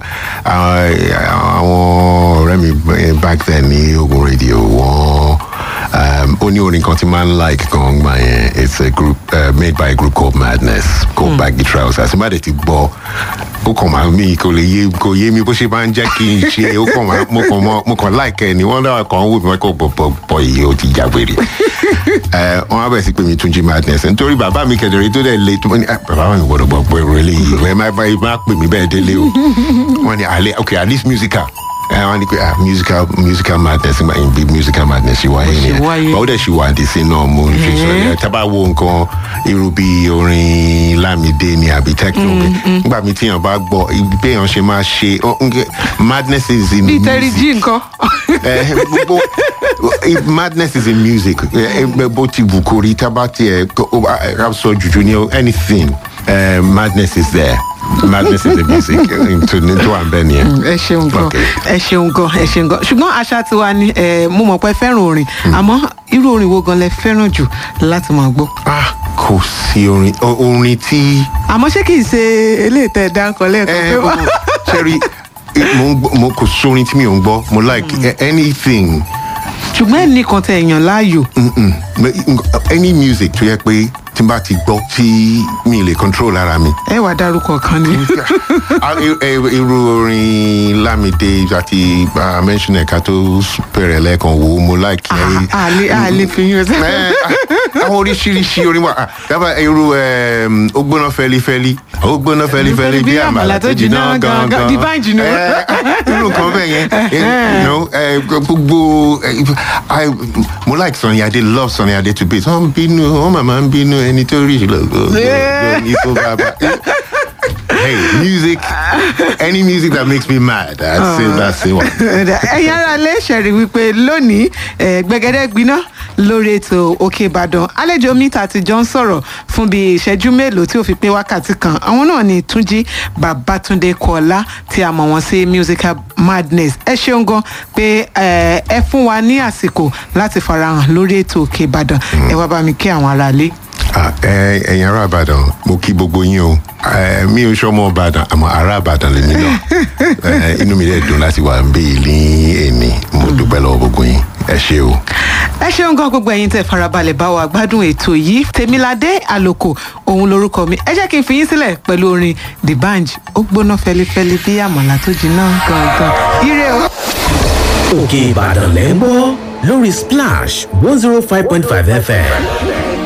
àwọn ọ̀rẹ́ mi eh, back then ní ogun radio wọn um, ó ní orin kan tí máa ń like gan gbà yẹn it's a group uh, made by a group called madness called mm. baggy trousers àti má dẹ̀ ti gbọ́ ó kàn máa mi kò lè yé kò yé mi bó ṣe máa ń jẹ́ kí n ṣe ó kàn máa mo kàn mọ mo kàn like ẹ ni wọ́n dára kan wò mí wọ́n kò bọ̀ bọ̀ bọ̀ yìí ó ti jágbére ẹ wọ́n á bẹ̀ sí pé mi tún jí madness nítorí bàbá mi kẹ̀dẹ̀rẹ́ tó dẹ̀ le tó ní "Ah, bàbá mi gbọ́dọ̀ gbọ́ pé irun eléyìí ẹ má bá má pè mí bẹ́ẹ̀ délé o wọ́n ní alẹ́ okay at least musical ẹ wọ́n ní pé ah musical musical madness nígbà yẹn bí musical madness ṣe wáyé ṣe wáyé. nìyẹn báwo dẹ̀ ṣe wà dé sí náà mo ń ṣe sọ yẹn tábà wo nǹkan irú bí orin lámìdé ni àbí techno nígbà mi tíyàn bá gbọ́ ibi béèyàn ṣe máa ṣe ó- ń- madness is in bíi tẹ́rí music jí nǹkan Eh, gbogbo if madness is in music eh, eh, bó ti wù kó rí tábà tiẹ̀ ká sọ jùjú ní anything eh, madness is there madness is in music tó ní tó wà ń bẹ́ẹ̀ nìyẹn. ẹ ṣeun gan Okay. ẹ ṣeun gan ẹ ṣeun gan ṣùgbọ́n àṣà tiwa ni ẹ, mo mọ̀ pé ẹ fẹ́ràn orin àmọ́ irú orin wo gan lẹ fẹ́ràn jù láti máa gbọ́ ah kò sí orin o- orin tí. àmọ́ ṣé kìí ṣe eléyìí tẹ́ ẹ dárúkọ lẹ́ẹ̀kan pé ẹ wá. sẹ́rí mo ń gbọ́- mo kò sórin tí mi ò ń gbọ́ mo like eh, anything ṣùgbọ́n ẹnì kan tẹ èèyàn láàyò mm-mm. any music tó yẹ pé tí n bá ti gbọ́ tí mi lè control ara mi. ẹ wàá dárúkọ kan ni. Ah, i- i- irú orin lámìdé àti ah, mention ẹ̀ka tó bẹ̀rẹ̀ lẹ́ẹ̀kan wo mo like ẹ. àlè àlè fi yín ọsẹ. Ẹ, ah, àwọn oríṣiríṣi orin wa ah, dábàá irú em, ó gbóná fẹ́lifẹ́li ó gbóná fẹ́lifẹ́li bí àmàlà tó jiná gangan Divine Junior. Ẹ, ah, irú nǹkan bẹ́ẹ̀ yẹn Eh, you know, eh, gbogbo eh, I- mo like Sunny Adé love Sunny Adé to base wọ́n ń bínú wọ́n màmá ń bínú ẹni tó rí ìlọ́gbọ̀ ní tó bá bá. Hey, music, any music that makes me mad, I'd say that's the one. ẹ̀yin ara lè ṣẹ̀rí wípé lónìí eh, gbẹ̀gẹ́dẹ́ gbiná lórí ètò òkè ìbàdàn àlejò mi tà ti jọ ń sọ̀rọ̀ fún bíi ìṣẹ́jú mélòó tí ó fi pé wákàtí kan àwọn náà ni túnjí babatunde kọ́lá tí a mọ̀ wọ́n sí musical madness ẹ ṣeun gan pé ẹ ẹ fún wa ní àsìkò láti farahàn lórí ètò òkè ìbàdàn ẹ wá bá mi kí àwọn aráalé. Ah, ẹ- ẹ̀yin ará ìbàdàn mo kí gbogbo yín o Eh, mi ò sọmọ ìbàdàn àmọ́ ará ìbàdàn lèmi náà Eh, inú mi dẹ̀ dùn láti wà ń bí ní èmi mo dúpẹ́ lọ́wọ́ gbogbo yín ẹ ṣé o. ẹ ṣeun gan gbogbo ẹyin tẹ farabalẹ̀ bá wa gbádùn ètò yìí tèmiládé àlòkò òun lorúkọ mi ẹ jẹ́ kí n fi yín sílẹ̀ pẹ̀lú orin the band ó gbóná fẹlifẹli bí àmàlà tó jiná gangan ire o. òkè ìbàdàn lẹ́ ń gbọ́ lórí splash one zero five point five fm